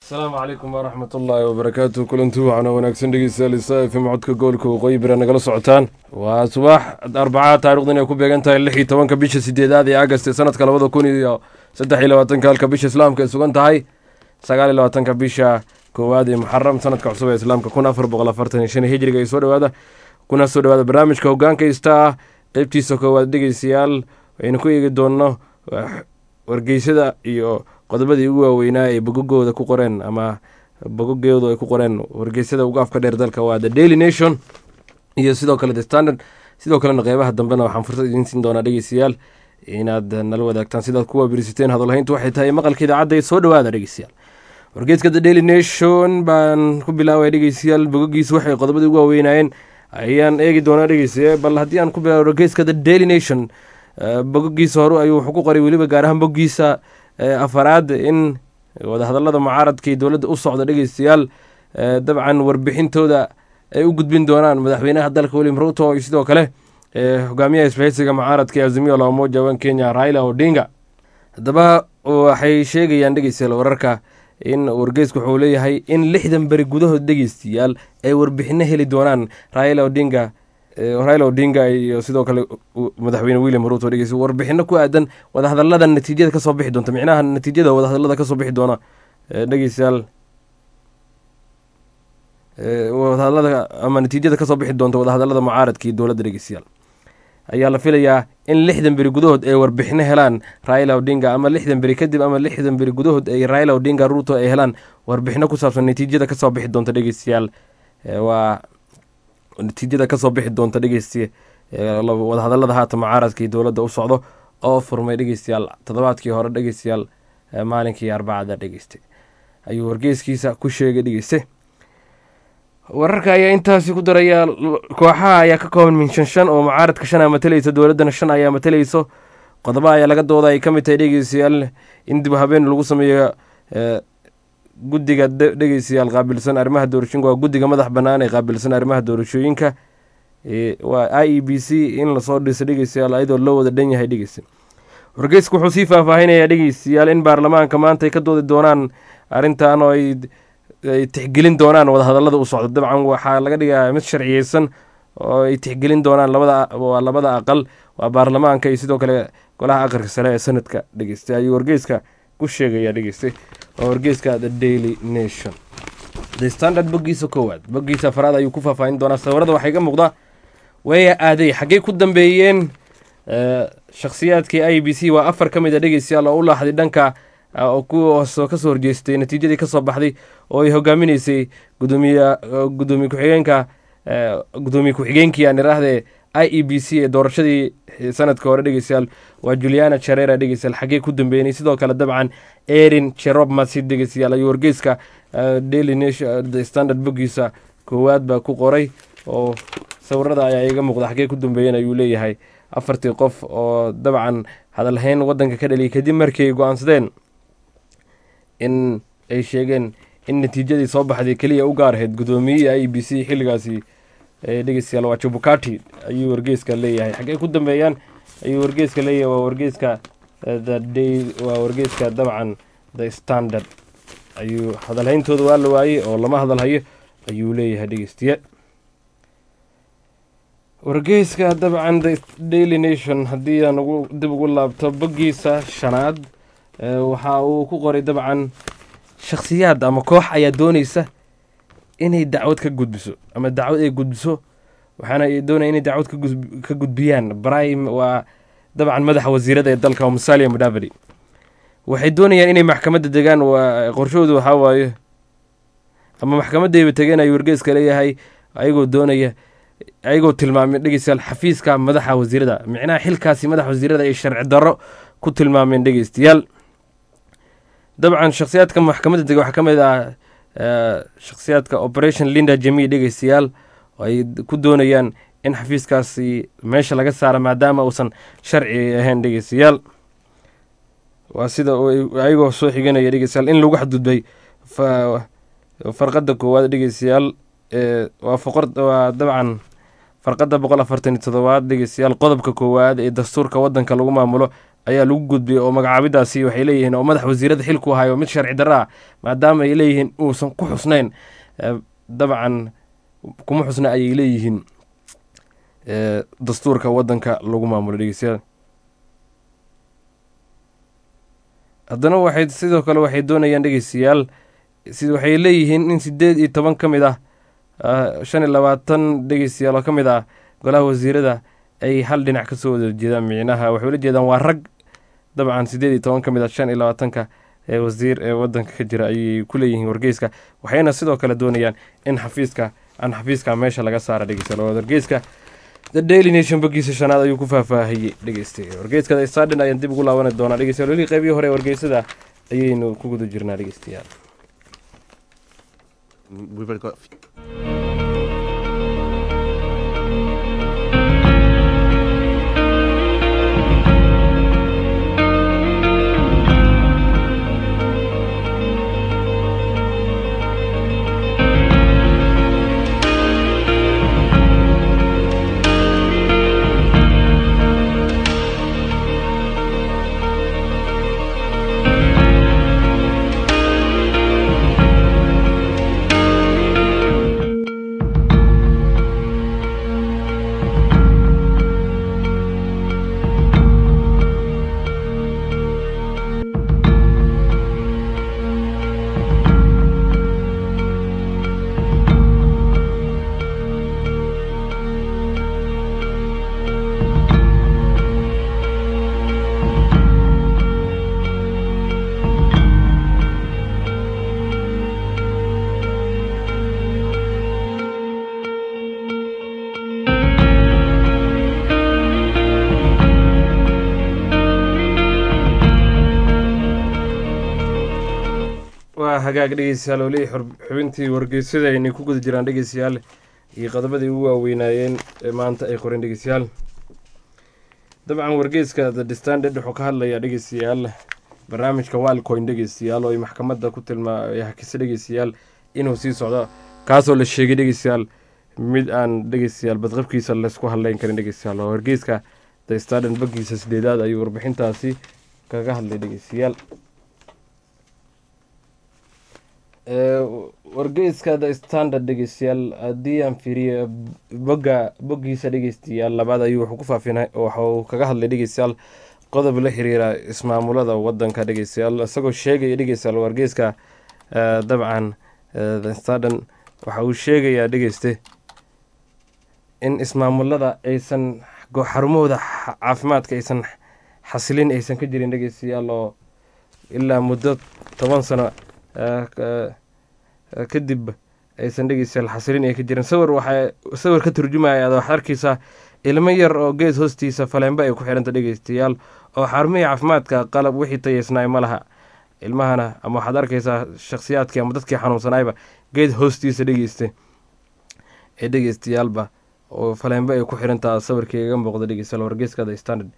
asalaamu calaykum waraxmat ullaahi wabarakaatu kulanti waxaana wanaagsan dhegeystayaal isa fm codka gobolka waqooyi bira nagala socotaan waa subax arbacaa taarikhdu inay ku beegan tahay lix iyo tobanka bisha sideedaad ee agast ee sanadka labada kun iyo saddex iyo labaatanka halka bisha islaamka ay sugan tahay sagaal iyo labaatanka bisha koowaad ee muxaram sanadka cusub ee islaamka kun afar boqol afartan iyo shan hijriga ay soo dhawaada kuna soo dhawaada barnaamijka hogaanka ista ah qeybtiisa koowaad dhegeystayaal aynu ku eegi doonno wargeysada iyo qodobadii ugu waaweynaa ay bogogooda ku qoreen ama bogogooda ay ku qoreen wargeysada ugu afka dheer dalka waa the daily nation iyo sidoo kale the standard sidoo kalena qeybaha dambena waxaan fursad idiin siin doonaa dhegeystayaal inaad nala wadaagtaan sidaad kuwa birisateen hadalhayntu waxay tahay maqalka idaacadda ee soo dhawaada dhegeystayaal wargeeska the daily nation baan ku bilaabaya dhegeystayaal bogogiisa waxay qodobadii ugu waaweynaayeen ayaan eegi doonaa dhegeystayaal bal haddii aan ku bilaabo wargeeska the daily nation bogogiisa hore ayuu wuxuu ku qoray weliba gaar ahaan bogiisa afaraad in wadahadalada mucaaradka iyo dowladda u socda dhegeystayaal dabcan warbixintooda ay u gudbin doonaan madaxweynaha dalka william ruto iyo sidoo kale hogaamiyaha isbahaysiga mucaaradka ee azimio la umoja wan kenya raila odinga haddaba waxay sheegayaan dhegeystayaal wararka in wargeysku wuxuu leeyahay in lixdan beri gudahood dhegeystayaal ay warbixino heli doonaan raila odinga raila odinga iyo sidoo kale madaxweyne william ruto dhegeysa warbixino ku aadan wadahadalada natiijada kasoo bixi doonta micnaha natiijada wadahadalada kasoo bixi doona dhegeystayaal wadahadalada ama natiijada kasoo bixi doonta wadahadalada mucaaradka iyo dowladda dhegeystayaal ayaa la filayaa in lixdan beri gudahood ay warbixino helaan raila odinga ama lixdan beri kadib ama lixdan beri gudahood ay raila odinga ruto ay helaan warbixino ku saabsan natiijada kasoo bixi doonta dhegeystayaal waa natiijada kasoo bixi doonta dhegeysti wadahadalada haatan mucaaradka iyo dowladda u socdo oo furmay dhegeystayaal toddobaadkii hore dhegeystayaal maalinkii arbacada dhegeystay ayuu wargeyskiisa ku sheegay dhegeyste wararka ayaa intaasi ku daraya kooxaha ayaa ka kooban min shan shan oo mucaaradka shan aa matalaysa dowladdana shan ayaa matalayso qodoba ayaa laga dooda ay ka mid tahay dhegeystayaal in dib habeen lagu sameeyo guddiga dhegeystayaal qaabilsan arrimaha doorashooyinka waa guddiga madax bannaan ee qaabilsan arrimaha doorashooyinka waa i e b c in lasoo dhiso dhegeystayaal ayadoo loo wada dhan yahay dhegeysta wargeysku wuxuu sii faahfaahinayaa dhegeystayaal in baarlamaanka maanta ay ka doodi doonaan arrintan oo ay tixgelin doonaan wadahadalada u socda dabcan waxaa laga dhigaa mid sharciyeysan oo ay tixgelin doonaan labada waa labada aqal waa baarlamaanka iyo sidoo kale golaha aqalka sare ee sanadka dhegeystay ayuu wargeyska ku sheegaya dhegeystay waa wargeyska the daily nation the standard boggiisa koowaad boggiisa afaraad ayuu ku faahfaahin doonaa sawirada waxay ka muuqdaa weeya aaday xaggey ku dambeeyeen shakhsiyaadkii i b c waa afar ka mid a dhegeystayaal oo u laaxday dhanka kuwaasoo kasoo horjeestay natiijadii kasoo baxday oo ay hogaaminaysay gudoomiye gudoomiye ku-xigeenka gudoomiye ku-xigeenkii aan iraahde i e b c ee doorashadii sanadka hore dhegeystayaal waa juliana jarera dhegeystayaal xaggee ku dambeynay sidoo kale dabcan erin jerob masid dhegeystayaal ayuu wargeyska daily nation the standard boggiisa koowaad baa ku qoray oo sawirada ayaa iga muuqda xaggee ku dambeeyeen ayuu leeyahay afartii qof oo dabcan hadalhayn wadanka ka dhaliyay kadib markii ay go-aansadeen in ay sheegeen in natiijadii soo baxday keliya u gaar ahayd gudoomiyihii i b c xilligaasi dhegeystayaal waa jubukati ayuu wargeyska leeyahay xaggey ku dambeeyaan ayuu wargeyska leeyahay waa wargeyska the day waa wargeyska dabcan the standard ayuu hadalhayntooda waa la waayey oo lama hadalhayo ayuu leeyahay dhegeystiye wargeyska dabcan the daily nation haddii aan ugu dib ugu laabto boggiisa shanaad waxa uu ku qoray dabcan shakhsiyaad ama koox ayaa dooneysa inay dacwad ka gudbiso ama dacwad ay gudbiso waxaana ay doonaya inay dacwad ka gudbiyaan brahim waa dabcan madaxa wasiirada ee dalka oo musalia mudavadi waxay doonayaan inay maxkamadda degaan waa qorshahoodu waxaa waaye ama maxkamaddayba tegeen ayuu wargeeska leeyahay ayagoo doonaya ayagoo tilmaameen dhegeystayaal xafiiska madaxa wasiirada micnaha xilkaasi madaxa wasiirada ay sharci darro ku tilmaameen dhegeystayaal dabcan shakhsiyaadka maxkamadda dega waxaa ka mid ah shakhsiyaadka operation linda jami dhegeystayaal ay ku doonayaan in xafiiskaasi meesha laga saara maadaama uusan sharci ahayn dhegeystayaal waa sida ayagoo soo xiganaya dhegeystayaal in lagu xadgudbay farqadda koowaad dhegeystayaal waa foqor waa dabcan farqadda boqol afartan iyo todobaad dhegeystayaal qodobka koowaad ee dastuurka wadanka lagu maamulo ayaa lagu gudbiyey oo magacaabidaasi waxay leeyihiin oo madax wasiirada xilku hayo mid sharci darro ah maadaama ay leeyihiin uusan ku xusnayn dabcan kuma xusna ayay leeyihiin dastuurka wadanka lagu maamulo dhegeystayaal haddana waxay sidoo kale waxay doonayaan dhegeystayaal waxay leeyihiin in sideed iyo toban ka mid ah shan iyo labaatan dhegeystayaal oo ka mid ah golaha wasiirada ay hal dhinac kasoo wada jeedaan micnaha waxay ula jeedaan waa rag dabcan sideed iyo toban ka mid ah shan iyo labaatanka ee wasiir ee wadanka ka jira ayay ku leeyihiin wargeyska waxayna sidoo kale doonayaan in xafiiska aan xafiiska meesha laga saara dhegeystayaal wargeyska the daily nation bogiisa shanaad ayuu ku faahfaahiyey dhegeystay wargeyska the stardin ayaan dib ugu laabani doonaa dhegeystayaal weli qeybihii hore wargeysada ayaynu ku guda jirnaa dhegeystayaal We've already got. waa hagaag dhegeystayaal oo leeyahy xubintii wargeysada aynay ku guda jiraan dhegeystayaal iyo qodobadii ugu waaweynaayeen ee maanta ay qoreen dhegeystayaal dabcan wargeyska the standard wuxuu ka hadlayaa dhegeystayaal barnaamijka walcoin dhegeystayaal oo ay maxkamadda ku tilmaa ay hakisa dhegeystayaal inuu sii socdo kaasoo la sheegay dhegeystayaal mid aan dhegeystayaal badqabkiisa laysku hadleyn karin dhegeystayaal oo wargeyska the standard bagiisa sideedaad ayuu warbixintaasi kaga hadlay dhegeystayaal wargeyska the standard dhegeystayaal haddii aan fiiriyo boga boggiisa dhegeystayaal labaad ayuu wuxuu ku faafina waxuu kaga hadlay dhegeystayaal qodob la xiriira ismaamulada wadanka dhegeystayaal isagoo sheegaya dhegeystayaal wargeyska dabcan the standard waxa uu sheegayaa dhegeyste in ismaamulada aysan xarumahooda caafimaadka aysan xasilin aysan ka jirin dhegeystayaal oo ilaa muddo toban sano kadib aysan dhegeystayaal xasilin ay ka jirin sawir waxaa sawir ka turjumaya waxaad arkeysaa ilmo yar oo gees hoostiisa faleenba ay ku xidhanta dhegeystayaal oo xarumihii caafimaadka qalab wixii tayeysnaay ma laha ilmahana ama waxaad arkeysaa shakhsiyaadkii ama dadkii xanuunsanaayba geed hoostiisa dhegeysta ee dhegeystayaalba oo faleenba ay ku xidhantaa sawirkii iga muuqda dhegeystayaal wargeeska the standard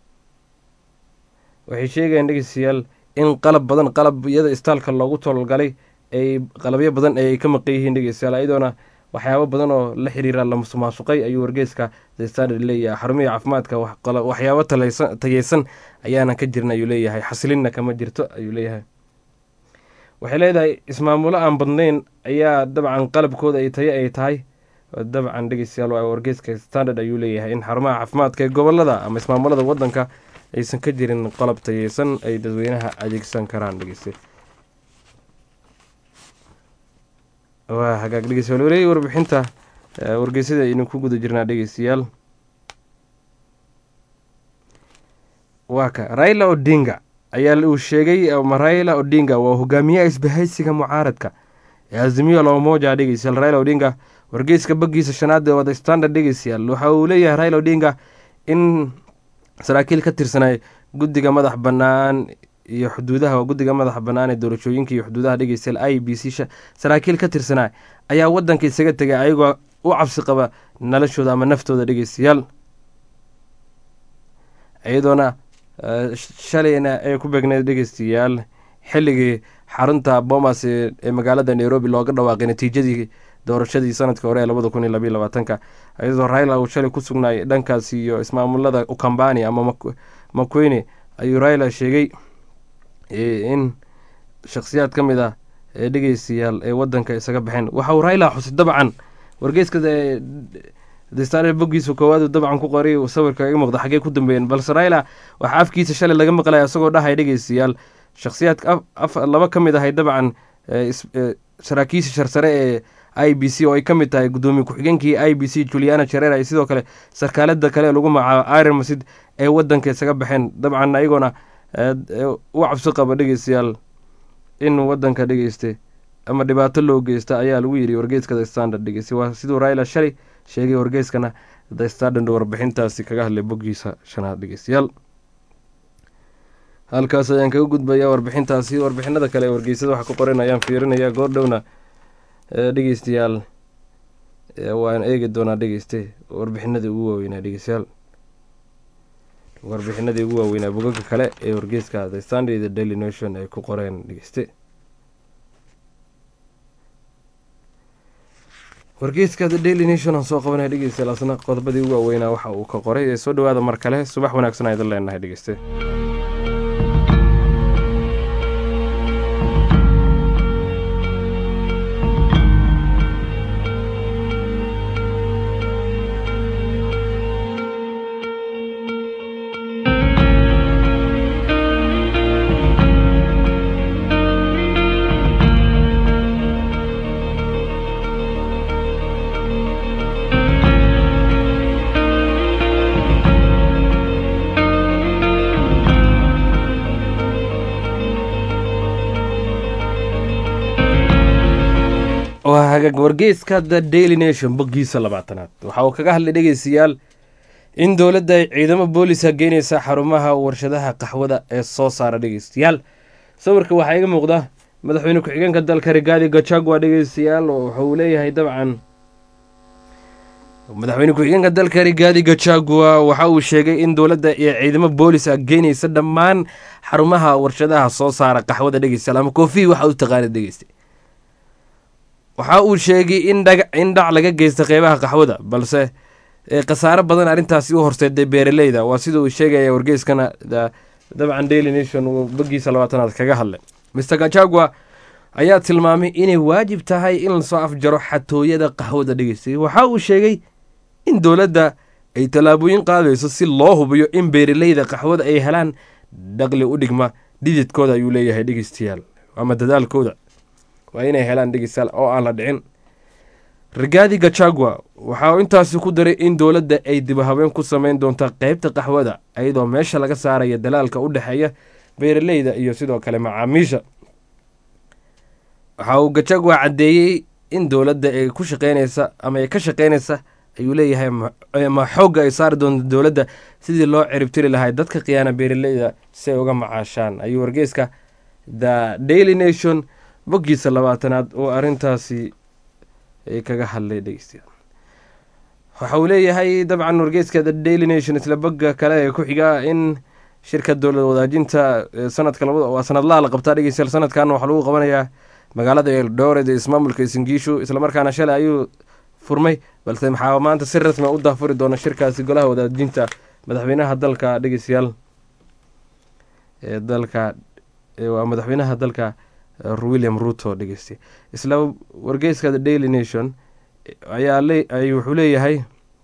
waxay sheegayaan dhegeystayaal in qalab badan qalabyada istaalka loogu tolgalay ay qalabyo badan ay ka maqan yihiin dhegeystayaal iyadoona waxyaabo badan oo la xiriira la musuqmaasuqay ayuu wargeeska the standard leeyahay xarumihii caafimaadka waxyaabo tayeysan ayaanan ka jirin ayuu leeyahay xasilinna kama jirto ayuu leeyahay waxay leedahay ismaamulo aan badnayn ayaa dabcan qalabkooda ay tayo ay tahay dabcan dhegeystayaal waa wargeeska standard ayuu leeyahay in xarumaha caafimaadka ee gobolada ama ismaamulada wadanka aysan ka jirin qalab tayeysan ay dadweynaha adeegsan karaan dhegeysta waa hagaag dhegeystayaal weli warbixinta wargeysada aynu ku guda jirnaa dhegeystayaal waa ka raila odinga ayaa uu sheegay ama raila odinga waa hogaamiyaha isbahaysiga mucaaradka ee azimiyo lomoja dhegeystayaal raila odinga wargeyska bagiisa shanaad ee wada standard dhegeystayaal waxa uu leeyahay raila odinga in saraakiil ka tirsanay guddiga madax bannaan iyo xuduudaha waa guddiga madaxa bannaan ee doorashooyinka iyo xuduudaha dhegeystayaal i b c saraakiil ka tirsanaa ayaa wadanka isaga tegay ayagoo u cabsi qaba noloshooda ama naftooda dhegeystayaal iyadoona shalayna ay ku beegneed dhegeystayaal xilligii xarunta bomas ee magaalada nairobi looga dhawaaqay natiijadii doorashadii sanadka hore ee labada kun iyo labayo labaatanka iyadoo raila uu shalay ku sugnaay dhankaas iyo ismaamulada ukambani ama makweyne ayuu raila sheegay in shakhsiyaad ka mid ah ee dhegeystayaal ee wadanka isaga baxeen waxa uu raila xusay dabcan wargeyska destare boggiisa koowaad dabcan ku qoray sawirka iga muuqda xaggee ku dambeeyeen balse raila waxaa afkiisa shalay laga maqlaya isagoo dhahay dhegeystayaal shakhsiyaadka laba ka mid ahay dabcan saraakiisha sharsare ee i b c oo ay ka mid tahay guddoomiye ku-xigeenkii i b c juliana jarera iyo sidoo kale sarkaalada kale ee lagu magacaabo iron masid ee wadanka isaga baxeen dabcan ayagoona u cabsi qaba dhegeystayaal in wadanka dhegeyste ama dhibaato loo geysta ayaa lagu yidhi wargeyska the standard dhegeyste waa siduu raila shalay sheegay wargeyskana the standard warbixintaasi kaga hadlay boggiisa shanaad dhegeystayaal halkaas ayaan kaga gudbayaa warbixintaasi warbixinada kale ee wargeysada waxa ku qoran ayaan fiirinaya goordhowna dhegeystayaal waan eegi doonaa dhegeyste warbixinadii ugu waaweynaa dhegeystayaal warbixinadii ugu waaweynaa bogaga kale ee wargeyska the sunday the daily nation ay ku qoreen dhegeyste wargeyska the daily nation aan soo qabanaya dhegeystayaal asna qodobadii ugu waaweynaa waxa uu ka qoray ee soo dhawaada mar kale subax wanaagsan aydan leenahay dhegeyste wargeyska the daily nation boggiisa labaatanaad waxa uu kaga hadlay dhegeystayaal in dowladda ay ciidamo booliska geyneysa xarumaha warshadaha qaxwada ee soo saara dhegeystayaal sawirka waxaa iga muuqda madaxweyne ku-xigeenka dalka rigaadi gachagua dhegeystayaal wuxuu leeyahay dabcan madaxweyne ku-xigeenka dalka rigaadi gachagua waxa uu sheegay in dowladda iyo ciidamo boolis a geyneysa dhammaan xarumaha warshadaha soo saara qaxwada dhegeystayaal ama koofii waxa u taqaana dhegeysta waxa uu sheegay in dhac laga geysta qeybaha qaxwada balse khasaaro badan arrintaasi u horseeday beeraleyda waa sida uu sheegaya wargeyskana dabcan daily nation uu boggiisa labaatanaad kaga hadlay mr gachagua ayaa tilmaamay inay waajib tahay in lasoo afjaro xatooyada qaxwada dhegeystay waxa uu sheegay in dowladda ay tallaabooyin qaadayso si loo hubiyo in beeraleyda qaxwada ay helaan dhaqli u dhigma dhididkooda ayuu leeyahay dhegeystayaal ama dadaalkooda waa inay helaan dhegeystayaal oo aan la dhicin rigaadi gachagua waxa uu intaasi ku daray in dowladda ay dibahabeen ku sameyn doonta qeybta qaxwada iyadoo meesha laga saaraya dalaalka u dhexeeya beeraleyda iyo sidoo kale macaamiisha waxa uu gachagua caddeeyey in dowladda ay ku shaqeyneysa ama ay ka shaqeyneysa ayuu leeyahay ma xoogga ay saari doonta dowladda sidii loo ciribtiri lahay dadka khiyaana beeraleyda si ay uga macaashaan ayuu wargeyska the daily nation boggiisa labaatanaad oo arrintaasi kaga hadlay dhegeystayaal waxa uu leeyahay dabcan wargeyska the daily nation isla bogga kale ee ku xiga in shirka dowlad wadaajinta sanadka labada waa sanadlaha la qabtaa dhegeystayaal sanadkan waxaa lagu qabanayaa magaalada eldoret ee ismaamulka singiishu islamarkaana shalay ayuu furmay balse maxaa maanta si rasmi u daafuri doona shirkaasi golaha wadaajinta madaxweynaha dalka dhegeystayaal ee dalka waa madaxweynaha dalka william ruto dhegeystay isla wargeyska the daily nation ayaa wuxuu leeyahay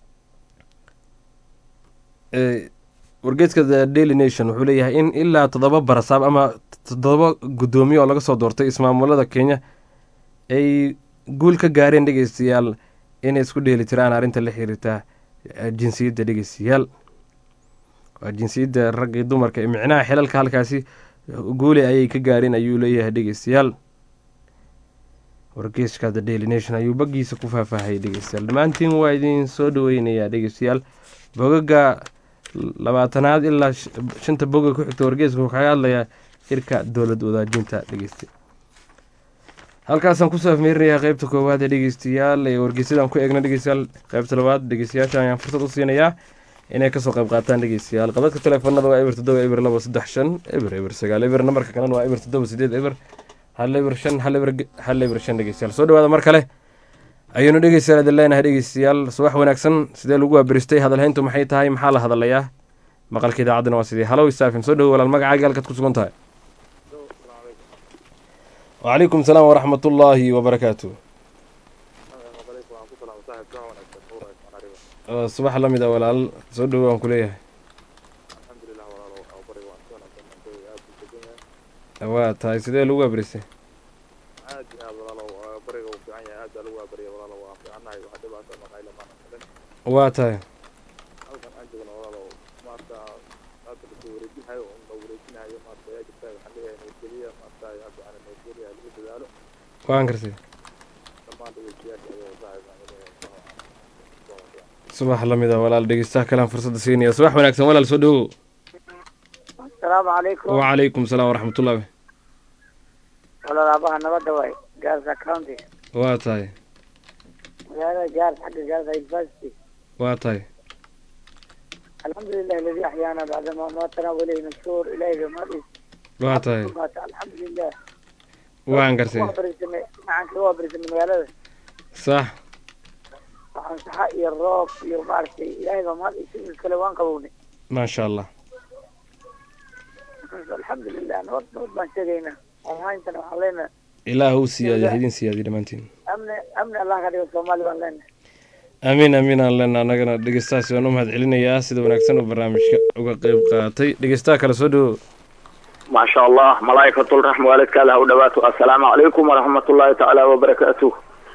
wargeyska the daily nation wuxuu leeyahay in ilaa toddoba barasaab ama toddoba guddoomiye oo laga soo doortay ismaamulada kenya ay guul ka gaareen dhegeystayaal inay isku dheeli tiraan arrinta la xiriirta jinsiyadda dhegeystayaal waa jinsiyadda ragga dumarka micnaha xilalka halkaasi guuli ayay ka gaareen ayuu leeyahay dhegeystayaal wargeyska the daily nation ayuu baggiisa ku faahfaahayay dhegeystayaal dhammaantiin waa idin soo dhaweynayaa dhegeystayaal bogaga labaatanaad ilaa shanta boga ku xigta wargeyska wuxuu kaga hadlayaa shirka dowlad wadaajinta dhegeysta halkaasaan kusoo afmeerinayaa qeybta koowaad ee dhegeystayaal ee wargeysadaan ku eegna dhegeystayaal qeybta labaad dhegeystayaasha ayaan fursad u siinayaa inay kasoo qayb qaataan dhegeystayaal qabadka teleefanada waa eber toddoba eber labo saddex shan eber eber sagaal eber nambarka kalena waa eber toddoba sideed eber hal eber shan hal eber hal eber shan dhegeystayaal soo dhawaada mar kale ayaynu dhegeystayaal idin leenahay dhegeystayaal subax wanaagsan sidee lagu waabiristay hadalhayntu maxay tahay maxaa la hadalayaa maqalka idaacaddana waa sidii halow isaafim soo dhowo walaal magacaaga halkaad ku sugan tahay wacalaykum salaam waraxmat ullaahi wabarakaatu subax la mid a walaal soo dhowo waan ku leeyahay waa tahay sidee lagu abrisay aad iyo aad walaalow bariga uu fiican yahay aad baa lagu waabariya walaalow waan fiicannahay wax dhibaato maqayla maana kalin waa tahay halkan aan joogno walaalow maarta hadda lasoo wareejinayo un la wareejinayo maarta yaa jirta waxaan leeyahay nabadgeliya maarta hadda aan nabadgeliya lagu dadaalo waan gartay dhammaan dhegeystayaasha ayuu saaxiibaan subax la mid a walaal dhegeystaha kalean fursadda siinaya subax wanaagsan walaal soo dhowo asalaamu calaykum wacalaykum salaam waraxmatullahi walaal aabaha nabadda waay gaarsa county waa tahay magaalada gaars xagga gaarsa university waa tahay alxamdulilah aladi axyaana bacda ma maatana waleyhi nasuur ilaahiga mahadis waa tahay maata alxamdulilah waan gartay waa barisanay macanka waa barisanay magaalada sax waxaan saxa iyo roob iyo maaragtay ilaahiga mahad iyo kale waan qabownay maasha allah alxamdulilah nabad nabad baan sheegaynaa ahayntana waxaan leenahay ilaah uu siyaadiya idin siyaadiya dhammaantiin amni amni allah ka dhigo soomaali baan leenahay amiin amiin aan leenna annagana dhegeystahaasi waan u mahad celinayaa sida wanaagsan oo barnaamijka uga qeyb qaatay dhegeystaha kale soo dhowo ما شاء الله ملائكة الرحمة والدك لها ودواته السلام عليكم ورحمة الله تعالى وبركاته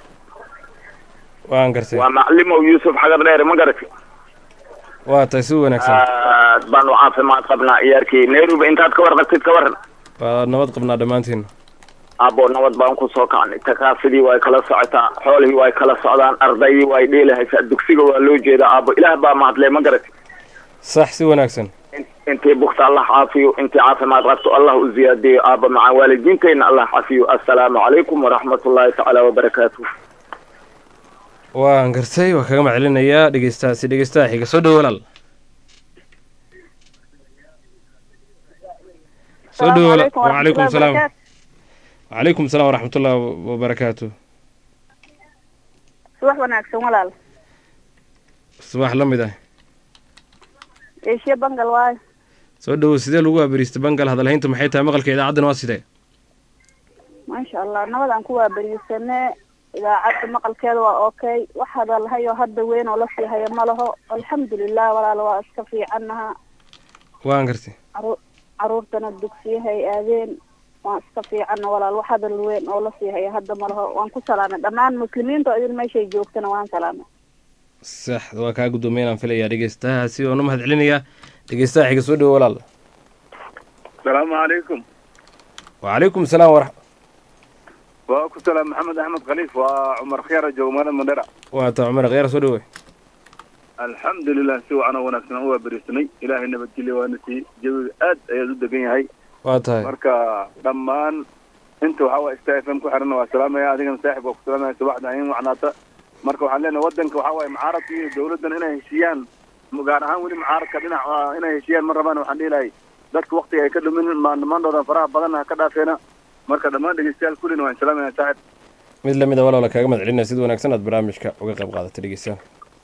waan gartay ومعلمه يوسف حجر دير ما قرت waa tahay si wanaagsan بان وعافي ما قبنا إياركي نيروبي انت تكور قلت تكور waa nabad qabnaa dhammaantiin أبو نود بان كسو كان تكاسدي واي كلا سعتا حوله واي كلا سعدان أرضي واي ديله هيسا دكسيغو والو جيدا أبو إله با ما هدلي ما قرت sax si wanaagsan انت بخت الله عافيو انت عافي ما غبت الله زيادة أبو مع والدينتين الله عافيو السلام عليكم ورحمة الله تعالى وبركاته waan gartay waa kaga mahad celinayaa dhegeystahaasi dhegeystaha xiga soo dhowo walaal soo dhowo walaal wacalaykum salaam wacalaykum salaam waraxmatullahi wabarakaatu subax wanaagsan walaal subax la mid ah eeshiya bangal waayo soo dhowo sidee lagu waabariistay bangal hadalhayntu maxay tahay maqalka idaacaddana waa sidee maasha allah nabad aan ku waabariisane idaacadda maqalkeeda waa okay wax hadalhayo hadda weyn oo lasii haya ma laho alxamdulilah walaal waa iska fiicannaha waan gartay caruur caruurtana dugsiyahay aadeen waan iska fiicanna walaal wax hadal weyn oo lasii haya hadda ma laho waan ku salaamay dhammaan muslimiinta oo idin meeshay joogtana waan salaamay sax waa kaa guddoomiya inaan filayaa dhegeystahaasi waan u mahad celinayaa dhegeystaha xiga soo dhowo walaal السلام عليكم wacalaykum salaam warax وأكو سلام محمد أحمد خليف وعمر خيار جومان المدرع waa taa cumar khyaar soo dhowe الحمد لله سوى أنا ونفسنا هو بريسني إلهي نبتلي ونسي جوي آد أيضا دقين هاي waa tahay marka dhammaan inta waxaa waye sta f m ku xiran waa salaamaya adigana saaxib waa ku salaamaya subaxda in wacnaata marka waxaan leenahay wadanka waxaa waye mucaaradka iyo dawladdan inay heshiiyaan gaar ahaan weli mucaaradka dhinac ah, inay heshiiyaan ma rabaan waxaan dhihi lahay dadka waktiga ay ka dhumin maandamandooda faraha badan ha ka dhaafeena marka dhammaan dhegeystayaal kullina waan salaamaya saaxib mid lamid a waloola kaaga mahad celinaya sida wanaagsan aad barnaamijka uga qayb qaadatay dhegeystayaal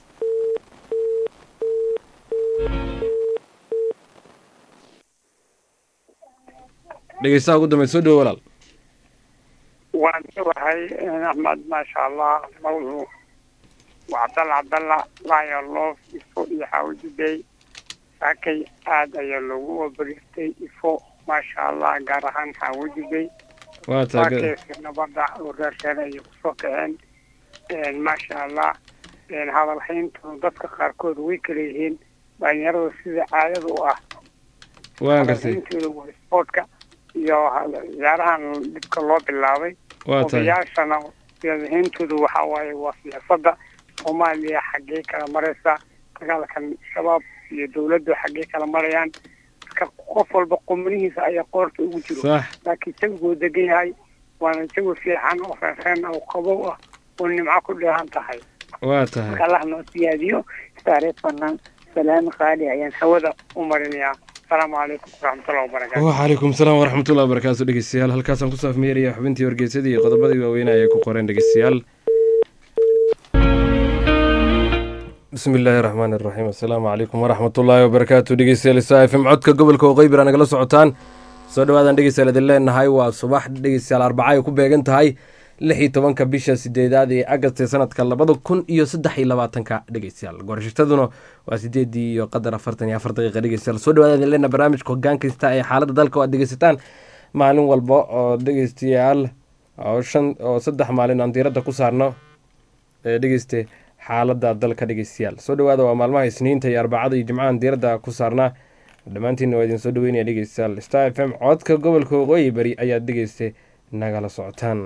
dhegeystaha ugu dambeyd soo dhowo walaal waan wahay axmed maasha allah mawdu waa cabdalla cabdalla laayo loof ifo iyo xaawajibey saakay aad ayaa loogu wabaristay ifo maasha allah gaar ahaan xaawajibey waa tahay saakeesi nabadda oo reerkeen ayay kusoo kaceen maasha allah hadalhayntu dadka qaarkood way kala yihiin dhalinyarada sida caadada u ah waan gartay hadalhayntooda waa isboortka iyo ciyaarahan dhibka loo bilaabay waa tahay odayaashana siyaasahayntooda waxaa waaye waa siyaasadda soomaaliya xaggee kala maraysa dagaalkan shabaab iyo dawladdu xaggee kala marayaan marka qof walba qumnihiisa ayaa qoorta ugu jiro sax laakiin isagoo degan yahay waana isagu fiican oo reereen oo qabow ah oo nimco ku dheehan tahay waa tahay marka allah noo siyaadiyo istaareed banaan salaami qaali ayaan hawada u marinayaa asalaamu calaykum waraxmatullahi wabarakaatu wacalaykum salaam waraxmatullahi wabarakaatu dhegeystayaal halkaasaan kusoo afmeeraya xubintii wargeysadii iyo qodobadii waaweynaa ay ku qoreen dhegeystayaal bismi illaahi raxmaan iraxiim assalaamu calaykum waraxmatullaahi wabarakaatu dhegeystayaal saa fm codka gobolka waqooyi bira nagala socotaan soo dhawaadaan dhegeystayaal idin leenahay waa subax dhegeystayaal arbaca ay ku beegan tahay lix iyo tobanka bisha sideedaad ee agast ee sanadka labada kun iyo saddex iyo labaatanka dhegeystayaal goorashitaduna waa sideedii iyo qadar afartan iyo afar daqiiqa dhegeystayaal soo dhawaada idin leenahay barnaamijka hoggaan kasta ee xaaladda dalka oo aad dhegeysataan maalin walba oo dhegeystayaal oo shan oo saddex maalin aan diiradda ku saarno ee dhegeyste xaaladda dalka dhegeystayaal soo dhawaada waa maalmaha isniinta iyo arbacada iyo jimcahan diiradda ku saarnaa dhammaantiinna waa idin soo dhaweynaya dhegeystayaal star f m codka gobolka waqooyi bari ayaad dhegeyste nagala socotaan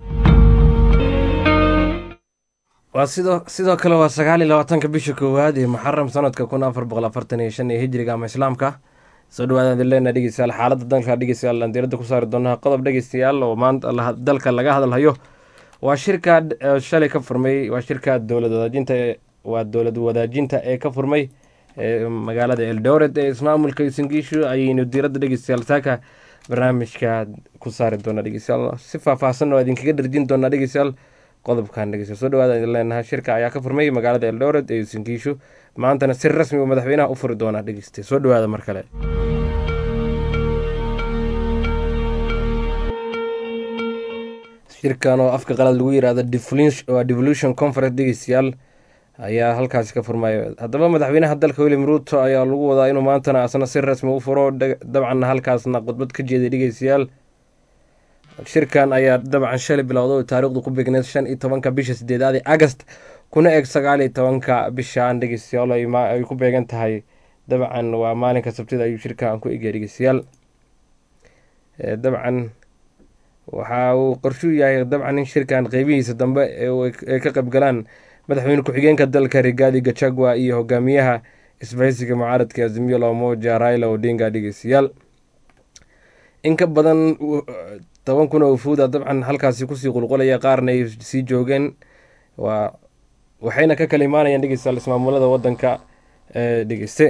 waa sidoo sidoo kale waa sagaal iyo labaatanka bisha koowaad ee muxaram sanadka kun afar boqol afartan iyo shan ee hijriga ama islaamka soo dhawaadaan idin leenaha dhegeystayaal xaaladda dalka dhegeystayaal aan diiradda ku saari doonaa qodob dhegeystayaal oo maanta dalka laga hadalhayo waa shirka shalay ka furmay waa shirka dowlad wadaajinta waa dowlad wadaajinta ee ka furmay magaalada eldoret ee ismaamulka isingiishu ayaynu diiradda dhegeystayaal saaka barnaamijka ku saari doonaa dhegeystayaal si faahfaahsan oo idinkaga dharjin doonaa dhegeystayaal qodobkan dhegeystayaal soo dhawaada idin leenahay shirka ayaa ka furmay magaalada eldoret ee isingiishu maantana si rasmi uu madaxweynaha u furi doonaa dhegeysta soo dhawaada mar kale shirkan oo afka qalad lagu yiraahdo waa devolution conference dhegeystayaal ayaa halkaasi ka furmaya haddaba madaxweynaha dalka william ruuto ayaa lagu wadaa inuu maantana asna si rasmi u furo dabcanna halkaasna khudbad ka jeeday dhegeystayaal shirkan ayaa dabcan shalay bilowda oo taariikhdu ku beegneed shan iyo tobanka bisha sideedaad ee agast kuna eg sagaal iyo tobanka bishaan dhegeystayaal ay ku beegan tahay dabcan waa maalinka sabtida ayuu shirkan ku egya dhegeystayaal dabcan waxa uu qorshuu yahay dabcan in shirkan qeybihiisa dambe ay ka qaybgalaan madaxweyne ku-xigeenka dalka rigaadi gachagua iyo hogaamiyaha isbahaysiga mucaaradka azimiyo lamoja raila odinga dhegeystayaal in ka badan toban kun oo ufuuda dabcan halkaasi kusii qulqulaya qaarna ay sii joogeen waa waxayna ka kala imaanayaan dhegeystayaal ismaamulada wadanka dhegeyste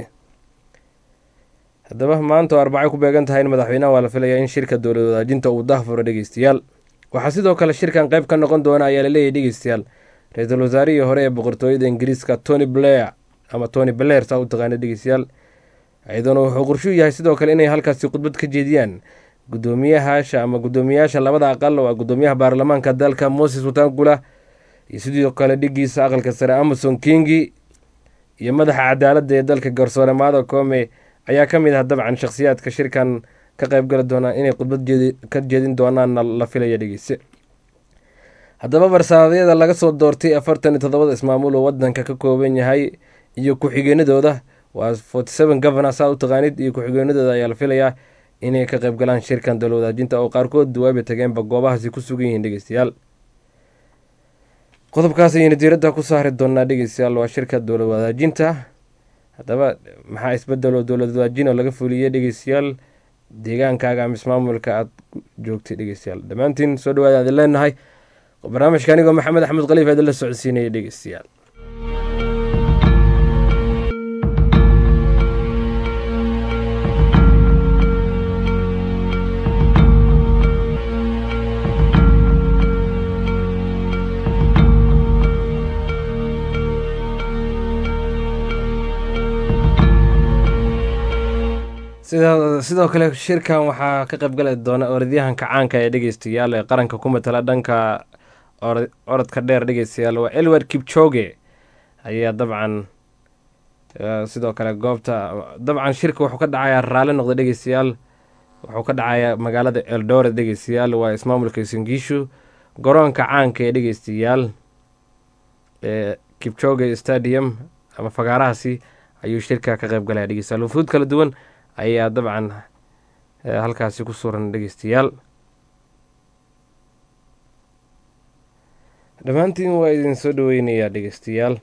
haddaba maanta oo arbacay ku beegan tahay in madaxweynaha waa la filayaa in shirka dowlad wadaajinta uu dahfuro dhegeystayaal waxaa sidoo kale shirkan qeyb ka noqon doona ayaa laleeyahy dhegeystayaal ra-iisul wasaarihii hore ee boqortooyada ingiriiska tony blair ama tony blair saa u taqaana dhegeystayaal iyaduna wuxuu qorshuu yahay sidoo kale inay halkaasi khudbad ka jeediyaan gudoomiyahaasha ama guddoomiyayaasha labada aqal waa guddoomiyaha baarlamaanka dalka moses watangula iyo sidoo kale dhigiisa aqalka sare amason kingi iyo madaxa cadaaladda ee dalka garsoore maado koome ayaa ka mid ah dabcan shakhsiyaadka shirkan ka qeybgali doonaa inay khudbad ka jeedin doonaanna la filaya dhegeyse haddaba barsaadyada laga soo doortay afartan iyo toddobada ismaamul oo wadanka ka kooban yahay iyo ku-xigeenadooda waa forty seven governor saa u taqaanid iyo ku-xigeenadooda ayaa la filayaa inay ka qeybgalaan shirkan dowlad wadaajinta oo qaarkood duwaaba tageenba goobahaasi ku sugan yihiin dhegeystayaal qodobkaas ayaynu diiradda ku saari doonaa dhegeystayaal waa shirka dowlad wadaajinta haddaba maxaa isbedelo dowlad wadaajin oo laga fuliyey dhegeystayaal deegaankaaga ama ismaamulka aad joogtay dhegeystayaal dhammaantiin soo dhawaada adin leenahay barnaamijka anigoo maxamed axmed khaliif aadin la socodsiinaya dhegeystayaal sidoo kale shirkan waxaa ka qaybgali doona orodyahanka caanka ee dhegeystayaal ee qaranka ku matala dhanka orodka dheer dhegeystayaal waa elward kipchoge ayaa dabcan sidoo kale goobta dabcan shirka wuxuu ka dhacayaa raalli noqda dhegeystayaal wuxuu ka dhacayaa magaalada eldoret dhegeystayaal waa ismaamulka singiishu garoonka caanka ee dhegeystayaal ee kipchoge stadium ama fagaarahaasi ayuu shirka ka qaybgalaya dhegeystayaal wufuud kala duwan ayaa dabcan halkaasi ku suran dhegeystayaal dhammaantiin waa idin soo dhaweynayaa dhegeystayaal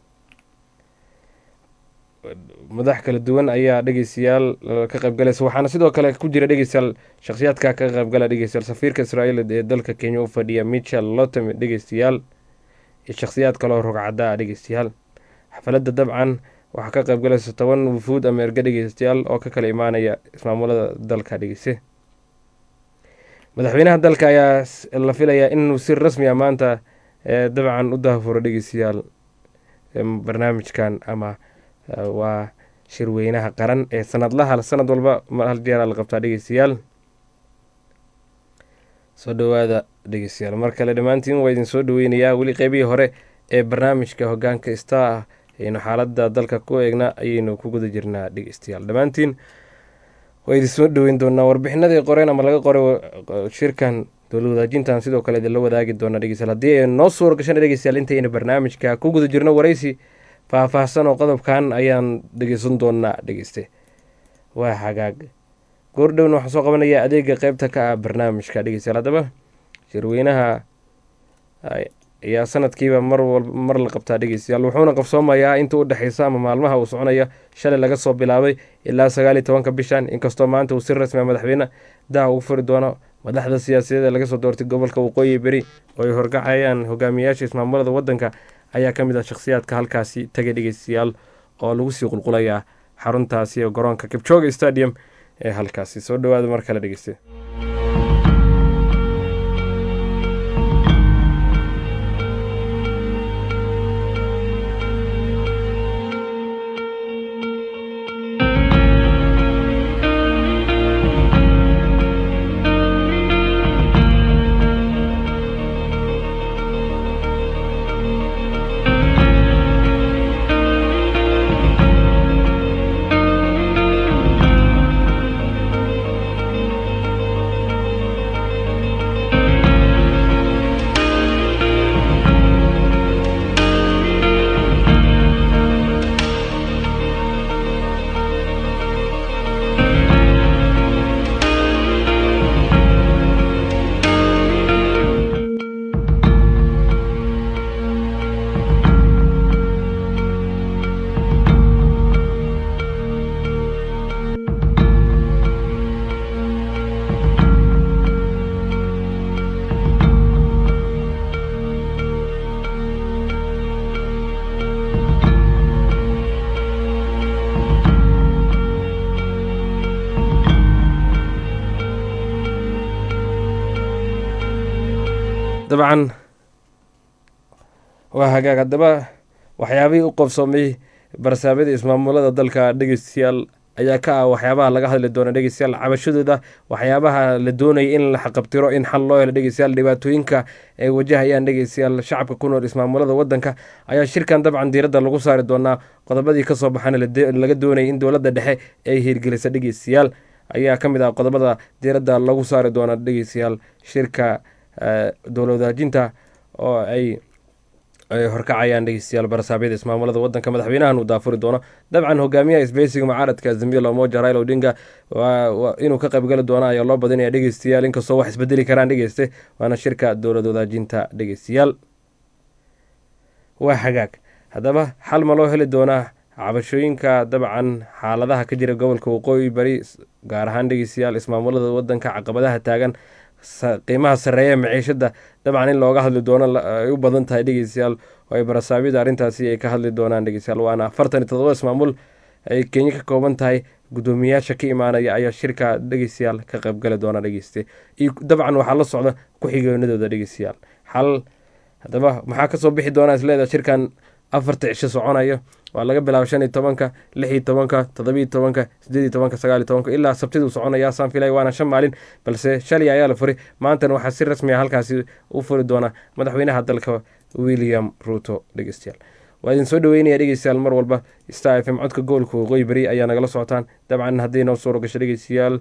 madax kala duwan ayaa dhegeystayaal ka qaybgalaysa waxaana sidoo kale ku jira dhegeystayaal shakhsiyaadka ka qaybgala dhegeystayaal safiirka israa'iil ee dalka kenya u fadhiya michel lotem dhegeystayaal iyo shakhsiyaad kaloo rogcadda ah dhegeystayaal xafladda dabcan waxaa ka qaybgalaysa toban wufuud ama erga dhegeystayaal oo ka kala imaanaya ismaamulada dalka dhegeyse madaxweynaha dalka ayaa la filayaa inuu si rasmi a maanta dabcan u dahafuro dhegeystayaal barnaamijkan ama waa shirweynaha qaran ee sanadlaha sanad walba hal jeeraa la qabtaa dhegeystayaal soo dhawaada dhegeystayaal mar kale dhammaantiin waa idin soo dhaweynayaa weli qeybihii hore ee barnaamijka hogaanka star ah ayaynu xaaladda dalka ku eegna ayaynu ku guda jirnaa dhegeystayaal dhammaantiin waa idin soo dhaweyn doonaa warbixinadii qoreen ama laga qoray shirkan dowla wadaajintan sidoo kale idinla wadaagi doona dhegeystayaal haddii ay noo suura gashan dhegeystayaal intayna barnaamijka ku guda jirno waraysi faahfaahsan oo qodobkan ayaan dhegeysan doonaa dhegeyste waa hagaag goordhowna waxaan soo qabanayaa adeega qeybta ka ah barnaamijka dhegeystayaal haddaba shirweynaha ayaa sanadkiiba mar wal mar la qabtaa dhegeystayaal wuxuuna qabsoomayaa inta u dhexeysa ama maalmaha uu soconaya shalay laga soo bilaabay ilaa sagaal iyo tobanka bishan inkastoo maanta uu si rasmia madaxweyne daha ugu furi doono madaxda siyaasadeed ee laga soo doortay gobolka waqooyi beri oo ay horgacayaan hogaamiyayaasha ismaamulada wadanka ayaa ka mid ah shakhsiyaadka halkaasi tagay dhegeystayaal oo lagu sii qulqulayaa xaruntaasi garoonka kibjooga stadium ee halkaasi soo dhawaada mar kale dhegeyste dabcan waa hagaag haddaba waxyaabihii u qobsoomay barsaamada ismaamulada dalka dhegeystayaal ayaa ka ah waxyaabaha laga hadli doona dhegeystayaal cabashadooda waxyaabaha la doonaya in la xaqabtiro in xal loo helo dhegeystayaal dhibaatooyinka ay wajahayaan dhegeystayaal shacabka ku nool ismaamulada wadanka ayaa shirkan dabcan diiradda lagu saari doonaa qodobadii kasoo baxana laga doonayay in dowladda dhexe ay hirgelisa dhegeystayaal ayaa ka mid ah qodobada diiradda lagu saari doona dhegeystayaal shirka dowla wadaajinta oo ay ay horkacayaan dhegeystayaal barasaabyada ismaamulada wadanka madaxweynahan uu daafuri doono dabcan hogaamiyaha isbeysiga mucaaradka zambiil omoja raila odinga inuu ka qaybgali doono ayaa loo badinaya dhegeystayaal inkastoo wax isbedeli karaan dhegeyste waana shirka dowlad wadaajinta dhegeystayaal waa hagaag haddaba xal ma loo heli doonaa cabashooyinka dabcan xaaladaha ka jira gobolka waqooyi bari gaar ahaan dhegeystayaal ismaamulada wadanka caqabadaha taagan qiimaha sareeya maciishada dabcan in looga hadli doono ay u badan tahay dhegeystayaal oo ay barasaabyada arrintaasi ay ka hadli doonaan dhegeystayaal waana afartan iyo todoba ismaamul ay kenya ka kooban tahay guddoomiyayaasha ka imaanaya ayaa shirka dhegeystayaal ka qaybgali doona dhegeyste iyo dabcan waxaa la socda ku-xigeenadooda dhegeystayaal xal haddaba maxaa kasoo bixi doonaa isleedaha shirkan afarta cisho soconayo waa laga bilaabo shan iyo tobanka lix iyo tobanka todobiiyo tobanka sideed iyo tobanka sagaal iyo tobanka ilaa sabtiduu soconaya saan filay waana shan maalin balse shalay ayaa la furay maantana waxaa si rasmi a halkaasi u furi doona madaxweynaha dalka william ruto dhegeystayaal waa idin soo dhaweynaya dhegeystayaal mar walba star f m codka gobolka waqooyi beri ayaa nagala socotaan dabcan haddii noo suuro gasho dhegeystayaal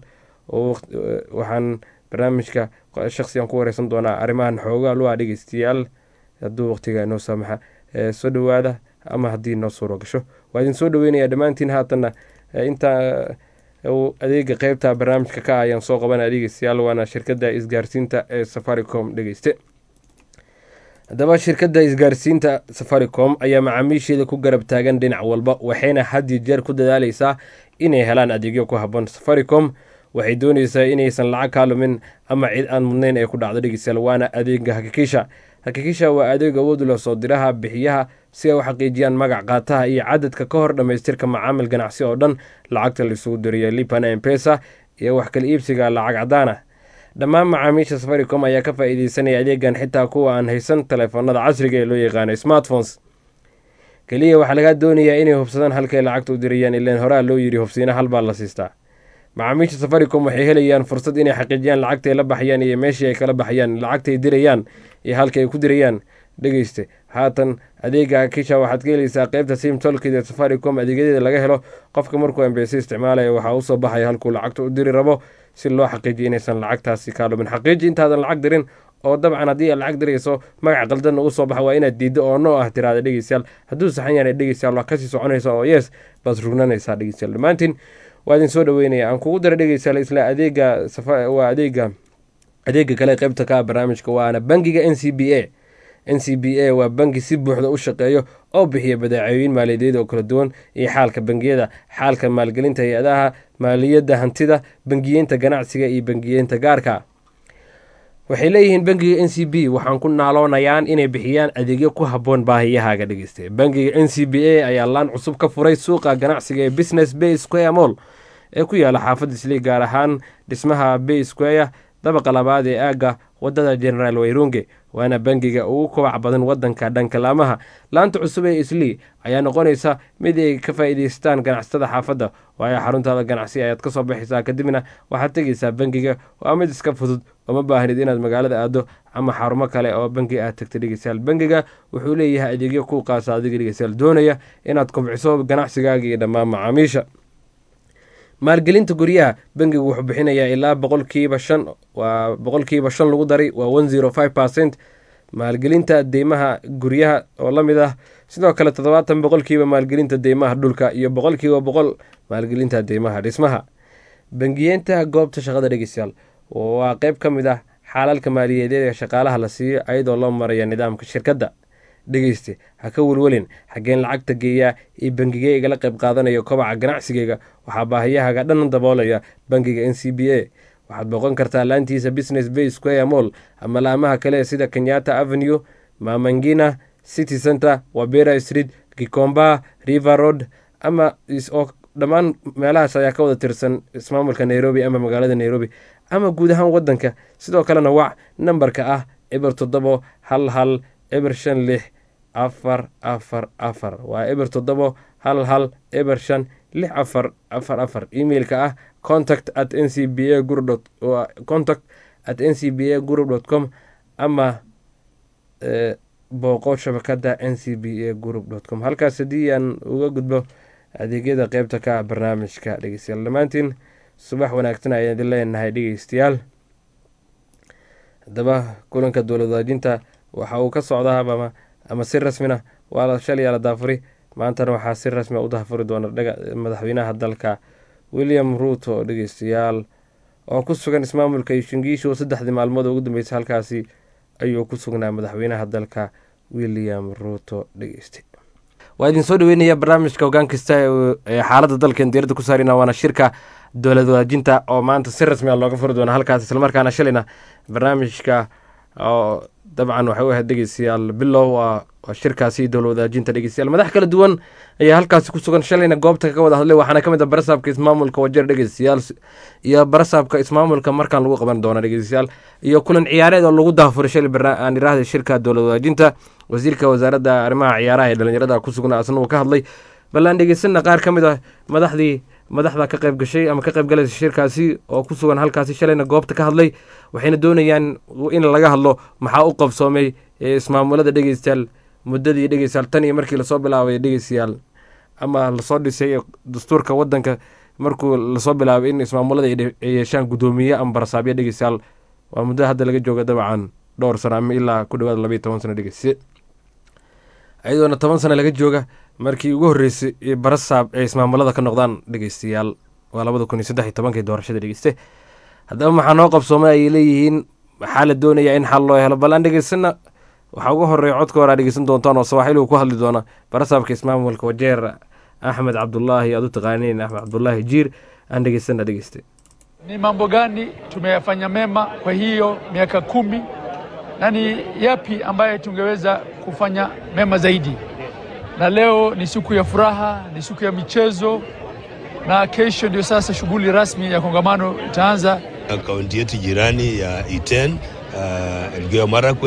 waxaan barnaamijka shaksigan ku wareysan doonaa arrimahan xoogaa lu ah dhegeystayaal hadduu waqtiga noo saamaxa soo dhawaada ama haddii noo suuro gasho waa idin soo dhaweynaya dhammaantiin haatanna intaa adeega qeybta barnaamijka ka ayaan soo qabana dhegeystayaal waana shirkadda isgaarsiinta ee safaricom dhegeyste haddaba shirkadda isgaarsiinta safaricom ayaa macaamiisheeda ku garab taagan dhinac walba waxayna had iyo jeer ku dadaaleysaa inay helaan adeegyo ku habboon safaricom waxay dooneysaa inaysan lacag kaa lumin ama cid aan mudnayn ee ku dhacdo dhegeystayaal waana adeega hakikisha hakikisha waa adeeg awood leh soo diraha bixiyaha si ay u xaqiijiyaan magac qaataha iyo cadadka ka hor dhammaystirka macaamil ganacsi oo dhan lacagta laisugu diriya lipana empesa iyo wax kala iibsiga lacag cadaan ah dhammaan macaamiisha safaricom ayaa ka faa-iideysanaya adeegan xitaa kuwa aan haysan taleefanada casriga ee loo yaqaano smartphones keliya waxaa lagaa doonayaa inay hubsadaan halkay lacagta u dirayaan ilaan horaa loo yidhi hubsiina hal baa la siistaa macaamiisha safaricom waxay helayaan fursad inay xaqiijiyaan lacagtay la baxayaan iyo meeshii ay kala baxayaan lacagtay dirayaan iyo halka ay ku dirayaan dhegeyste haatan adeega kisha waxaad ka helaysaa qeybta sim tolkid ee safaricom adeegyadeeda laga helo qofka markuu ambc isticmaalaya waxaa usoo baxaya halkuu lacagta u diri rabo si loo xaqiijiyo inaysan lacagtaasi kaa dhumin xaqiiji intaadan lacag dirin oo dabcan haddii aad lacag dirayso magac qaldanna uu soo baxa waa inaad diiddo oo no ah tiraada dhegeystayaal hadduu saxan yahay dhegeystayaal waa kasii soconaysa oo yes baad rugnanaysaa dhegeystayaal dhammaantiin waa idin soo dhaweynaya aan kugu dara dhegeystayaal isla adeega waa adeega adeega kale qeybta ka ah barnaamijka waana bangiga n c b a n c b a waa bangi si buuxda u shaqeeyo oo bixiya badeecooyin maaliyadeed oo kala duwan iyo xaalka bangiyada xaalka maalgelinta hay-adaha maaliyadda hantida bangiyeynta ganacsiga iyo bangiyeynta gaarka waxay leeyihiin bangiga n c b waxaan ku naaloonayaan inay bixiyaan adeegyo ku habboon baahiyahaaga dhegeysta bangiga n c b a ayaa laan cusub ka furay suuqa ganacsiga ee business bay square mall ee ku yaala xaafadda isli gaar ahaan dhismaha bay square dabaqa labaad ee aagga wadada generaal wayrunge waana bangiga ugu kobac badan wadanka dhanka laamaha laanta cusub ee islii ayaa noqonaysa mid ay ka faa'iidaystaan ganacsatada xaafadda waayo xaruntaada ganacsi ayaad ka soo baxaysaa kadibna waxaad tegaysaa bangiga waa mid iska fudud ooma baahnid inaad magaalada aado ama xarumo kale oo bangi aad tagta dhegeystayaal bangiga wuxuu leeyahay adeegyo kuu qaasa adiga dhegeystayaal doonaya inaad kobciso ganacsigaaga iyo dhammaan macaamiisha maalgelinta guryaha bangigu wuxuu bixinayaa ilaa boqolkiiba shan waa boqolkiiba shan lagu daray waa one zero five percent maalgelinta deymaha guryaha oo la mid ah sidoo kale toddobaatan boqolkiiba maalgelinta deymaha dhulka iyo boqolkiiba boqol maalgelinta deymaha dhismaha bangiyeenta goobta shaqada dhegeystayaal waa qeyb ka mid ah xaalalka maaliyadeed ee shaqaalaha la siiyo ayadoo loo maraya nidaamka shirkadda dhegeyste ha ka welwelin xaggeen lacagta geeyaa iyo bangigee igala qayb qaadanayo kobaca ganacsigeyga waxaa baahiyahaaga dhan daboolaya bangiga n c b a waxaad booqan kartaa laantiisa business bay square mall ama laamaha kale sida kenyatta avenue mamangina city center wabera street gikomba river road ama oo dhammaan meelahaas ayaa ka wada tirsan ismaamulka nairobi ama magaalada nairobi ama guud ahaan wadanka sidoo kalena wac nambarka ah eber toddobo hal hal eber shan lix afar afar afar waa eber toddobo hal hal eber shan lix afar afar afar emailka ah contact at n c b a guru contact at n c b a group dot com ama booqo shabakada n c b a group dot com halkaas haddii aan uga gudbo adeegyada qeybta ka ah barnaamijka dhegeystayaal dhammaantiin subax wanaagsan ayaan idin leenahay dhegeystayaal haddaba kulanka dowlad wadaajinta waxa uu ka socdaa ama ama si rasmina waa la shalaya la daafuri maantana waxaa si rasmia u daafuri doona madaxweynaha dalka william ruuto dhegeystayaal oo ku sugan ismaamulka shingiishu saddexdii maalmood ugu dambeysay halkaasi ayuu ku sugnaa madaxweynaha dalka william ruuto dhegeyste waa idin soo dhaweynaya barnaamijka hogaan kasta ee xaaladda dalkeen diyarada ku saarina waana shirka dowlad wadaajinta oo maanta si rasmia looga furi doona halkaas islamarkaana shalayna barnaamijka oo dabcan waxay u ahayd dhegeystayaal bilow waa shirkaasi dowla wadaajinta dhegeystayaal madax kala duwan ayaa halkaasi ku sugan shalayna goobta ka wada hadlay waxaana ka mid ah barasaabka ismaamulka wajeer dhegeystayaal iyo barasaabka ismaamulka markaan lagu qaban doona dhegeystayaal iyo kulan ciyaareed oo lagu daafuray shalay aan iraahday shirka dowlad wadaajinta wasiirka wasaaradda arrimaha ciyaaraha ee dhalinyarada ku sugnaa asna uu ka hadlay bal aan dhegeysana qaar ka mid ah madaxdii madaxda ka qayb gashay ama ka qayb galaysa shirkaasi oo ku sugan halkaasi shalayna goobta ka hadlay waxayna doonayaan in laga hadlo maxaa u qabsoomay ismaamulada dhegeystayaal muddadii dhegeystayaal tan iyo markii lasoo bilaabay dhegeystayaal ama lasoo dhisay dastuurka wadanka markuu lasoo bilaabay in ismaamulada ay yeeshaan guddoomiye ama barasaabyo dhegeystayaal waa muddo hadda laga jooga dabcan dhowr sano ama ilaa ku dhawaad labayo toban sano dhegeyste iyadoona toban sano laga jooga markii ugu horreysay barasaab ay ismaamulada ka noqdaan dhegeystayaal waa labada kun iyo saddex iyo tobankii doorashada dhegeyste haddaba maxaa noo qabsoomay ayay leeyihiin maxaa la doonayaa in xal loo helo bal aan dhegeysana waxaa ugu horeeya codka hore aa dhegeysan doontaan oo sawaaxiligu ku hadli doona barasaabka ismaamulka wajeer axmed cabdulaahi aad u taqaaniin axmed cabdulaahi jiir aan dhegeysana dhegeyste ni mambo gani tumeyafanya mema kwa hiyo miaka kumi na ni yapi ambaye tungeweza kufanya mema zaidi. Na leo ni siku ya furaha, ni siku ya michezo, na kesho ndio sasa shughuli rasmi ya kongamano itaanza. Kaunti yetu jirani ya Iten, uh, Elgeyo Marakwet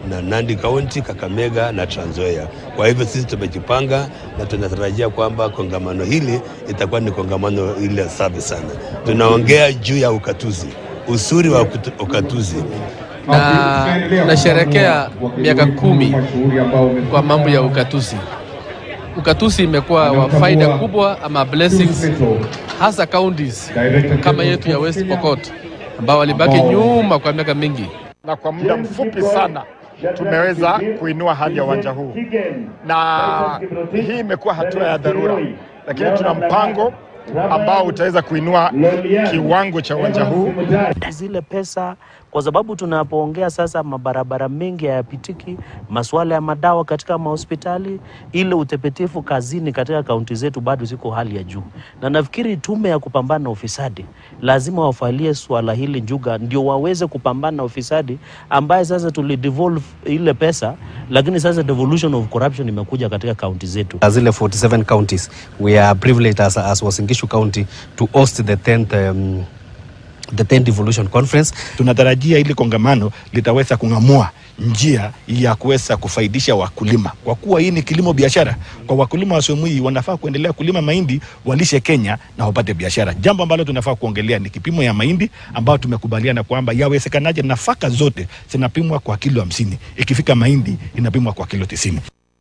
na Nandi County, Kakamega na Trans Nzoia. Kwa hivyo sisi tumejipanga na tunatarajia kwamba kongamano hili itakuwa ni kongamano ile safi sana. Tunaongea juu ya ukatuzi, usuri wa ukutu- ukatuzi na nasherekea miaka kumi kwa mambo ya ukatuzi. Ukatuzi imekuwa wa faida kubwa ama blessings, hasa counties kama yetu ya West Pokot ambao walibaki nyuma kwa miaka mingi. na kwa muda mfupi sana tumeweza kuinua hadhi ya uwanja huu, na hii imekuwa hatua ya dharura, lakini tuna mpango ambao utaweza kuinua kiwango cha uwanja huu. zile pesa, kwa sababu tunapoongea sasa, mabarabara mengi hayapitiki, masuala ya madawa katika mahospitali, ile utepetifu kazini katika kaunti zetu bado ziko hali ya juu, na nafikiri tume ya kupambana na ufisadi lazima wafalie swala hili njuga, ndio waweze kupambana na ufisadi ambaye sasa tulidevolve ile pesa, lakini sasa devolution of corruption imekuja katika kaunti zetu. zile 47 counties we are privileged as, as Uasin Gishu County to host the 10th um, the 10th devolution conference Tunatarajia hili kongamano litaweza kung'amua njia ya kuweza kufaidisha wakulima, kwa kuwa hii ni kilimo biashara. Kwa wakulima wa sehemu hii wanafaa kuendelea kulima mahindi, walishe Kenya na wapate biashara. Jambo ambalo tunafaa kuongelea ni kipimo ya mahindi ambao tumekubaliana kwamba yawezekanaje nafaka zote zinapimwa kwa kilo hamsini, ikifika mahindi inapimwa kwa kilo tisini.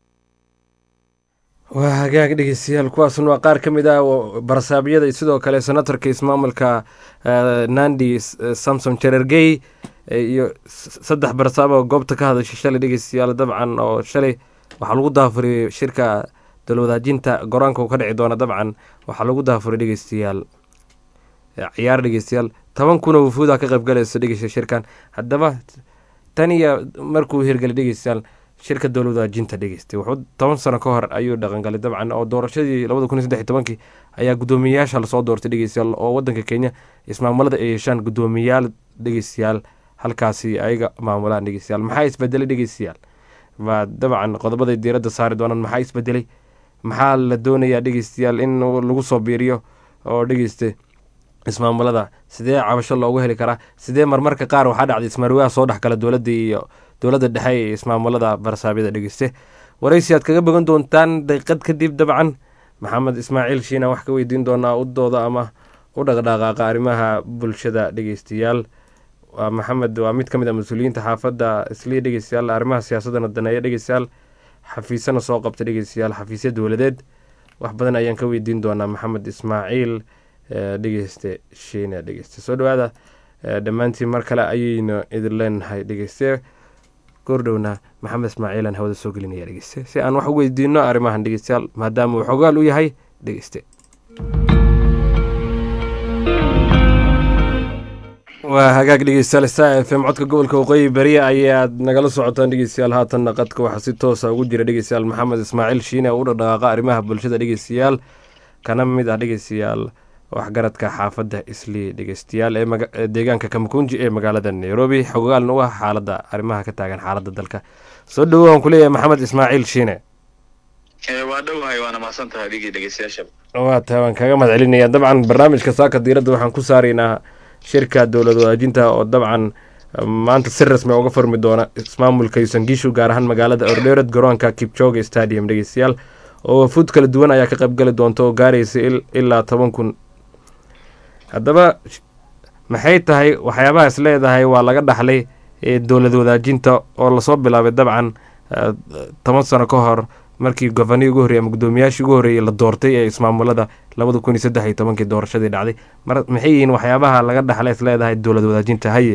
waa hagaag dhegeystayaal kuwaasuna waa qaar ka mid ah oo barasaabyada iyo sidoo kale senatorka ismaamulka eh, nandi S- eh, samson jerergey eh, iyo s- saddex barasaab oo goobta ka hadashay shalay dhegeystayaal dabcan oo shalay waxaa lagu daafuriyey shirka dowlwadaajinta goraanka uu ka dhici doona dabcan waxaa lagu daafuray dhegeystayaal eh, ciyaar dhegeystayaal toban kun oo wufuuda ka qayb galayso dhegeysta shirkan haddaba tan iyo markuu hirgelay dhegeystayaal shirka dowlwadaajinta dhegeystay wuxuu toban sano ka hor ayuu dhaqangalay dabcan oo doorashadii labada kun iyo saddex iyo tobankii ayaa guddoomiyeyaasha lasoo doortay dhegeystayaal oo wadanka kenya ismaamulada ay yeeshaan guddoomiyayaal dhegeystayaal halkaasi ayaga maamulaan dhegeystayaal maxaa isbedelay dhegeystayaal waa dabcan qodobaday diiradda saari doonaan maxaa isbedelay maxaa la doonayaa dhegeystayaal in lagu soo biiriyo oo dhegeysta ismaamulada sidee cabasho loogu heli karaa sidee marmarka qaar waxaa dhacday ismaarwaaha soo dhexgala dowladda iyo dowladda dhexe ee ismaamulada barsaabyada dhegeyste waraysi aad kaga bogan doontaan daqiiqad kadib dabcan maxamed ismaaciil shiina wax ka weydiin doonaa udooda ama u dhaqdhaqaaqa arrimaha bulshada dhegeystayaal waa maxamed waa mid ka mid a mas-uuliyiinta xaafadda islii dhegeystayaal arrimaha siyaasadana daneeya dhegeystayaal xafiisana soo qabta dhegeystayaal xafiisya dowladeed wax badan ayaan ka weydiin doonaa maxamed ismaaciil eh, dhegeyste shiina dhegeyste soo dhawaada eh, dhammaantiin mar kale ayaynu idin leenahay dhegeyste goordhowna maxamed ismaaciilaan hawada soo gelinaya dhegeyste si aan wax u weydiino arrimahan dhegeystayaal maadaama uu xogaal u yahay dhegeyste waa hagaag dhegeystayaal star f m codka gobolka waqooyi beri ayaad nagala socotaan dhegeystayaal haatanna qadka waxaa si toosa ugu jira dhegeystayaal maxamed ismaaciil shiine oo u dhaqdhaqaaqa arrimaha bulshada dhegeystayaal kana mid ah dhegeystayaal waxgaradka xaafadda islii dhegeystayaal ee maga- ee deegaanka kamakunji ee magaalada nairobi xogaalna u ah xaaladda arrimaha ka taagan xaaladda dalka soo dhawo aan kuleeyahay maxamed ismaaciil shiine waa dhowahay waana mahadsan tahay adigii dhegeystayaasha waa tahay waan kaaga mahad celinaya dabcan barnaamijka saaka diiradda waxaan ku saaraynaa shirka dowlad wadaajinta oo dabcan maanta si rasmi uga furmi doona ismaamulka yusangishu gaar ahaan magaalada ordheerad garoonka kipchoge stadium dhegeystayaal oo wafuud kala duwan ayaa ka qaybgali doonta oo gaaraysa il- ilaa toban kun haddaba sh- maxay tahay waxyaabahaas leedahay waa laga dhaxlay ee dowlad wadaajinta oo lasoo bilaabay dabcan eh, toban sano ka hor markii gofaniyi ugu horreeyay ama guddoomiyaashii ugu horreeyay la doortay ee ismaamulada labada kun iyo saddex iyo tobankii doorashadii dhacday mar maxay yihiin waxyaabaha laga dhaxlay is leedahay dowlad wadaajinta haye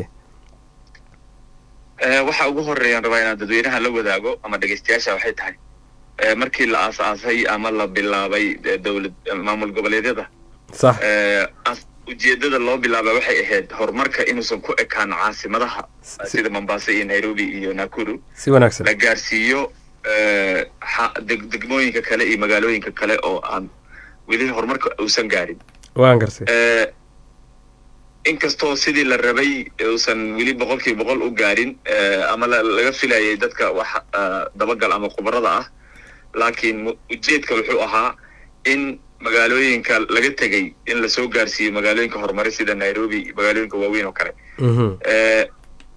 Eh, waxa ugu horeeyaan rabaa inaan dadweynaha la wadaago ama dhegeystayaasha waxay tahay eh, markii la aasaasay ama la bilaabay eh, dowlad eh, maamul goboleedyada sax eh, as- ujeedada loo bilaaba waxay ahayd horumarka inuusan ku ekaan caasimadaha sida mombasa iyo nairobi iyo nakuru si wanaagsan la gaarsiiyo eh, xa- deg- degmooyinka kale iyo magaalooyinka kale oo aan weli horumarka uusan gaarin waan garsay Eh, inkastoo sidii la rabay uusan weli boqolkiiba boqol u gaarin eh, ama la- laga filayay dadka wax eh, dabagal ama khubarada ah laakiin mu- ujeedka wuxuu ahaa in magaalooyinka laga tegay in lasoo gaarsiiyo magaalooyinka horumare sida nairobi magaalooyinka waaweyn oo kale Eh,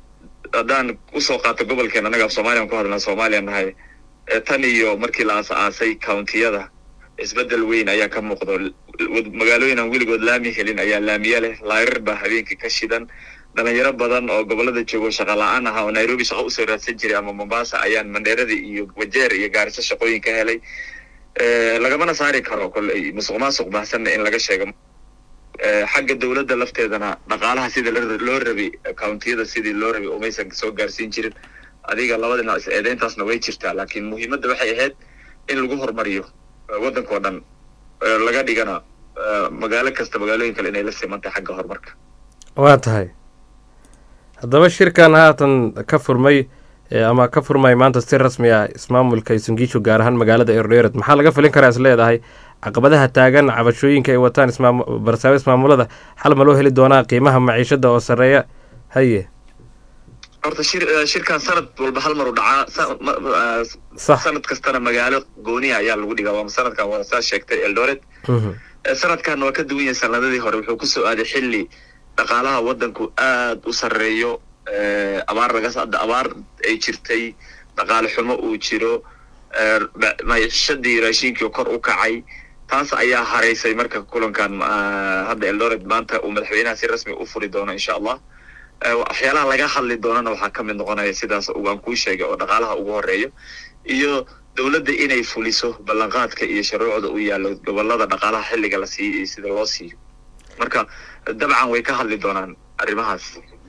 haddaan usoo qaato gobolkeen annaga af soomaaliyan ku hadlaa soomaaliya nahay ee tan iyo markii la aas-aasay countiyada isbeddel weyn ayaa ka muuqdo wad- magaalooyin aan weligood laami helin ayaa laamiye leh laarir baa habeenkii ka shidan dhalinyaro badan oo gobolada joogo shaqa la-aan ahaa oo nairobi shaqo usoo raadsan jiray ama mombasa ayaan mandheerada iyo wajeer iyo gaariso shaqooyin ka helay Eh, lagamana saari karo kolley musuq maasuq baahsanna in laga sheego Eh, xagga dowladda lafteedana dhaqaalaha sida la- loo rabay countiyada sidii loo rabay umaysan soo gaarsiin jirin adiga labada dhinac is eedeyntaasna way jirtaa laakiin muhiimadda waxay ahayd in lagu horumariyo eh, waddanka oo dhan Eh, laga dhigana eh, magaalo kasta magaalooyin kale inay la simantahay xagga horumarka waa tahay haddaba shirkan haatan ka furmay ee ama ka furmay maanta si rasmi ah ismaamulka isungiishu gaar ahaan magaalada erdoret maxaa laga filin karaa is leedahay caqabadaha taagan cabashooyinka ay wataan ismaam- barsaabo ismaamulada xal ma loo heli doonaa qiimaha maciishada oo sarreeya haye horta shir eh, shirkan sanad walba hal mar u dhacaa sa- ma- ma- Sax. sanad kastana magaalo gooniya ayaa lagu dhigaa waa sanadkan waa saa sheegtay eldoret Eh, sanadkan waa ka duwan yahay sanadadii hore wuxuu kusoo aaday xilli dhaqaalaha waddanku aad u sarreeyo eh, abaar laga sa- abaar ay jirtay dhaqaale xumo uu jiro eh, ba- maciishadii raashinkii oo kor u kacay taas ayaa haraysay marka kulankan ah, hadda eldoret maanta uu madaxweynaha si rasmi u furi doono insha allah Eh, waxyaalaha laga hadli doonana waxaa ka mid noqonaya sidaas uu aan kuu sheegay oo dhaqaalaha ugu horeeyo iyo dowladda inay fuliso ballanqaadka iyo shuruucda u yaallo gobolada dhaqaalaha xilliga la siiyo iyo sida loo siiyo marka dabcan way ka hadli doonaan arrimahaas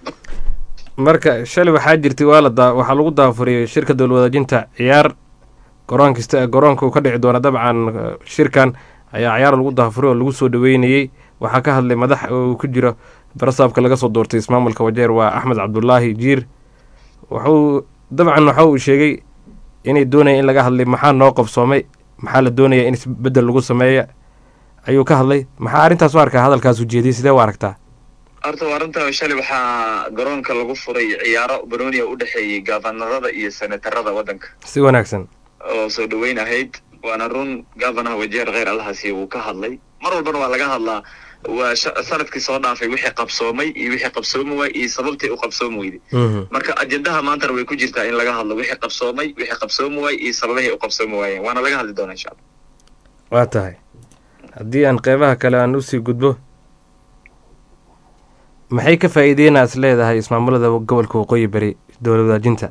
marka shalay waxaa jirtay waa la daa waxaa lagu daafuriyey shirka dowla wadaajinta ciyaar garoon kasta garoonka uu ka dhici doona dabcan eh, shirkan ayaa ciyaar lagu daafuriy oo lagu soo dhaweynayey waxaa ka hadlay madax uu ku jiro barasaabka laga soo doortay ismaamulka wajeer waa axmed cabdulaahi jiir wuxuu dabcan waxa uu sheegay inay doonayaan in laga hadlay maxaa noo qabsoomay maxaa la doonaya in isbedel lagu sameeya ayuu ka hadlay maxaa arrintaas u arkaa hadalkaas ujeediyey sidee u aragtaa horta waa arrinta shalay waxaa garoonka lagu furay ciyaaro banooniya u dhexeeyey gafanarada iyo senatarada waddanka si wanaagsan oo soo dhaweyn ahayd waana run gavanaha wajeer kheyr allahasi wuu ka hadlay mar walbana waa laga hadlaa waa sha- sanadkii soo dhaafay wixii qabsoomay iyo wixii qabsoomi waay iyo sababtii u qabsoomi weyday marka ajendaha maantana way ku jirtaa in laga hadlo wixii qabsoomay wixii qabsoomi waay iyo sababihii u qabsoomi waayeen waana laga hadli doonaa insha allah waa tahay haddii aan qeybaha kale aan usii gudbo maxay ka faa'iideyna is leedahay ismaamulada gobolka waqooyi bari dowla wadaajinta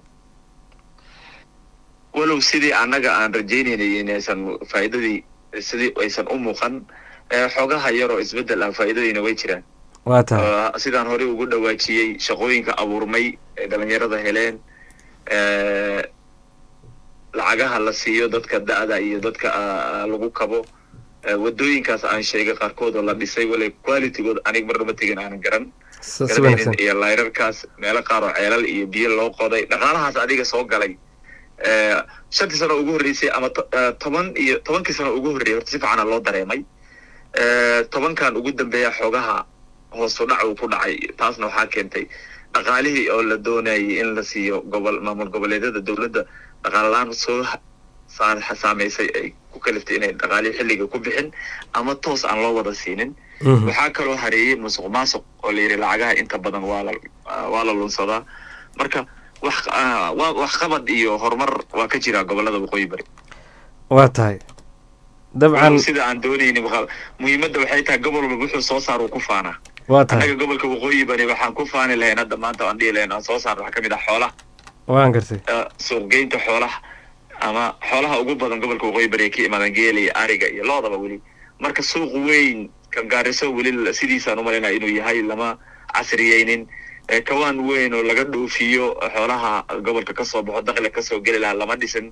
walow sidii annaga aan rajaynaynay inaysan faa'iidadii sidii aysan u muuqan ee xoogaha yaroo isbeddel ah faa'iidadiina way jiraan waa tahay Oo sidaan horey ugu dhawaajiyey shaqooyinka abuurmay ee dhalinyarada heleen ee, lacagaha la siiyo dadka da'da iyo dadka ah, lagu kabo ee, wadooyinkaas aan sheegay qaarkood oo la dhisay wale qualitygood anig mar dhama tegin aanan garan si si garanaynin wanaagsan iyo layrarkaas meelo qaar oo ceelal iyo biyo loo qoday dhaqaalahaas adiga soo galay ee, shantii sano ugu horreysay ama to- eh, toban iyo tobankii sano ugu horreeyay horta si fiicana loo dareemay Eh, tobankan ugu dambeeya xoogaha hoos u dhac uu ku dhacay taasna waxaa keentay dhaqaalihii oo la doonayay in la siiyo gobol maamul goboleedyada dowladda dhaqaale la-aan soo ha- saa- saameysay ay ku kaliftay inay dhaqaalihii xilliga ku bixin ama toos aan loo wada siinin Mhm. waxaa kaloo hareeyey musuq maasuq oo la yidhi lacagaha inta badan waa la waa la lunsadaa marka wax ah, waa waxqabad iyo horumar waa ka jira gobolada waqooyi bari waa tahay dabcan sida aan doonaynin waxa- muhiimadda waxay tahay gobol walba wuxuu soo saar uu ku faanaa waa tahay annaga gobolka waqooyi bari waxaan ku faani lahayn hadda maanta aan dhihi lahayn aan soo saarno waxaa ka mid ah xoolaha waan gartay eh, suuqgeynta xoolaha ama xoolaha ugu badan gobolka waqooyi bari ay ka imaadaan geela iyo ariga iyo loodaba weli marka suuq weyn kan gaariso weli la- sidiisaan u malaynaya inuu yahay lama casriyeynin Eh, kawaan weyn oo laga dhoofiyo xoolaha gobolka kasoo baxo dakhliga kasoo geli lahaa lama dhisin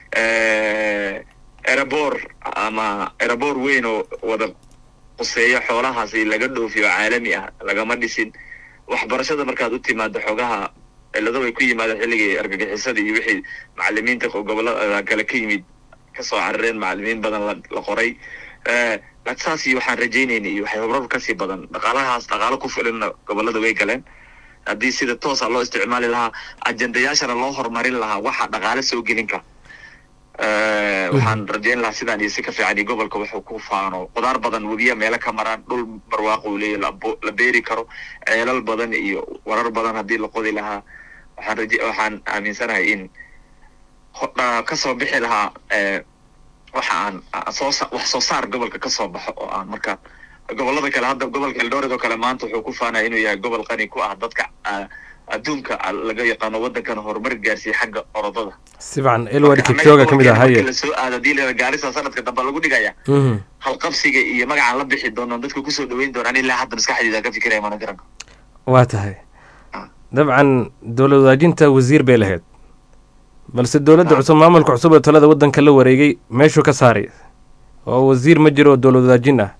Eh, erebor ama erebor weyn oo wada quseeyo xoolahaasi laga dhoofiyo caalami ah lagama dhisin waxbarashada markaad u timaado xogaha cilado way ku yimaadeen xilligii argagixisada iyo wixii macalimiinta gobolada kale ka yimid kasoo carareen macalimiin badan la, la qoray Eh, laakiin saas iyo waxaan rajaynaynay iyo waxay horar kasii badan dhaqaalahaas dhaqaalo ku filanna gobolada way galeen haddii sida toosa loo isticmaali lahaa ajendayaashana loo horumarin lahaa waxa dhaqaale soo gelin kara Eh, waxaan rajayn lahaa sidaan iyo si ka fiican iyo gobolka wuxuu ku faano qudaar badan webiya meelo ka maraan dhul barwaaqo uu leeyahay la bo- la beeri karo ceelal badan iyo warar badan haddii la qodi lahaa waxaan raje waxaan aaminsanahay in ho- ah, kasoo bixi lahaa eh, waxa aan ah, soo sa- wax soo saar gobolka kasoo baxo oo aan marka gobolada kale hadda gobolka eldoret oo kale maanta wuxuu ku faanaya inuu yahay gobol qani ku ah dadka ah, adduunka ah, laga yaqaano waddankan horumar gaarsiiya xagga orodada sibcan elward kipchoga ka mid ah markii haye la soo aado hadii la gaarisa sanadka dambe lagu dhigaya Mhm. halqabsiga iyo magacaan la bixi doono dadka kusoo dhaweyn doonaan ilaa hadda maskaxdeeda ka fikiraya mana garan waa tahay dabcan dowlad wadaajinta wasiir bay lahayd balse dowladda cusub maamulka cusub ee talada waddanka la wareegay meeshuu ka saaray oo wasiir ma jiro oo dowlad wadaajin ah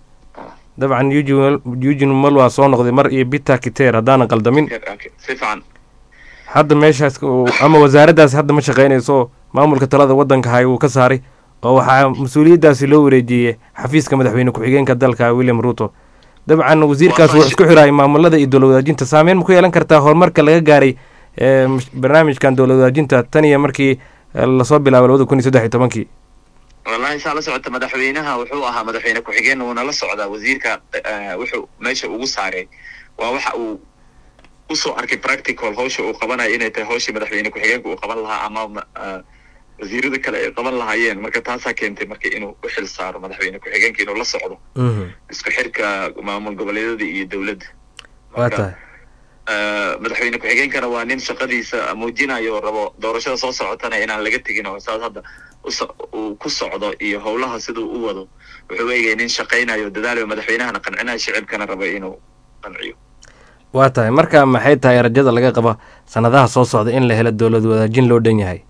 dabcan eugene eugene malwa soo noqday mar iyo peter kiter haddaanan qaldamin si fiican hadda meeshaas uu- ama wasaaraddaas hadda ma shaqaynayso maamulka talada waddanka hay uu ka saaray oo waxaa mas-uuliyaddaasi loo wareejiyey xafiiska madaxweyne ku-xigeenka dalka william ruto dabcan wasiirkaas wuxuu isku xiraayay maamulada iyo dowlad wadaajinta saameyn ma ku yeelan kartaa horumarka laga gaaray ee, mash- barnaamijkan dowlad wadaajinta tan iyo markii eh, lasoo bilaabay labada kun iyo saddex iyo tobankii wallahi saa la socota madaxweynaha wuxuu ahaa madaxweyne ku-xigeen wuuna la socdaa wasiirka eh, wuxuu meesha ugu saaray waa waxa uu usoo arkay practical hawsha uu qabanayo inay tahay hawshii madaxweyne ku-xigeenka uu qaban lahaa ama ma- eh, wasiirada kale ay qaban lahaayeen marka taasaa keentay marka inuu u xil saaro madaxweyne ku-xigeenka inuu la socdo isku xirka maamul goboleedyada iyo dowladda waa tahay Eh, madaxweyne ku-xigeenkana waa nin shaqadiisa muujinayo oo rabo doorashada soo socotana inaan laga tegin oo saas hadda uso- uu ku socdo iyo howlaha siduu u wado wuxuu eegaya nin shaqaynayo dadaalayo madaxweynahana qancinayo shicibkana raba inuu qanciyo waa tahay marka maxay tahay rajada laga qaba sanadaha soo socda in la helo dowlad wadaajin loo dhan yahay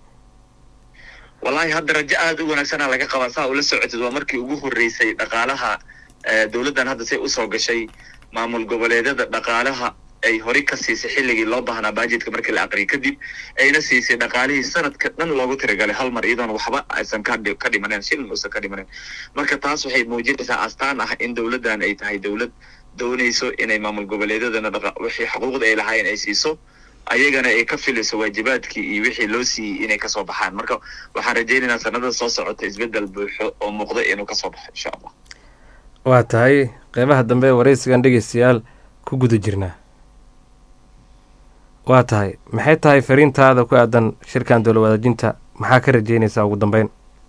wallahi hadda rajo aada u wanaagsana laga qabaa saa ula socotid waa markii ugu horreysay dhaqaalaha eh, dowladdan hadda say usoo gashay maamul goboleedyada dhaqaalaha ay horey ka siisay xilligii loo baahnaa bajetka markii la aqriyay kadib ayna siisay dhaqaalihii sanadka dhan loogu tiragalay hal mar iyadoon waxba aysan ka dhi- ka dhimanen shilin uusan ka dhimanen marka taas waxay muujinaysaa astaan ah in dowladdan ay tahay dowlad doonayso inay maamul goboleedyadana dhaqa- wixii xuquuqda ay lahaayeen ay siiso ayagana ay ka filayso waajibaadkii iyo wixii loo siiyey inay kasoo baxaan marka waxaan rajaynaynaa sanada soo socota isbedel buuxo oo muuqda inuu kasoo baxo insha allah waa tahay qeybaha dambe ee waraysigan dhegeystayaal ku guda jirnaa waa tahay maxay tahay fariintaada ku aadan shirkan dowlad wadaajinta maxaa ka rajeynaysaa ugu dambeyn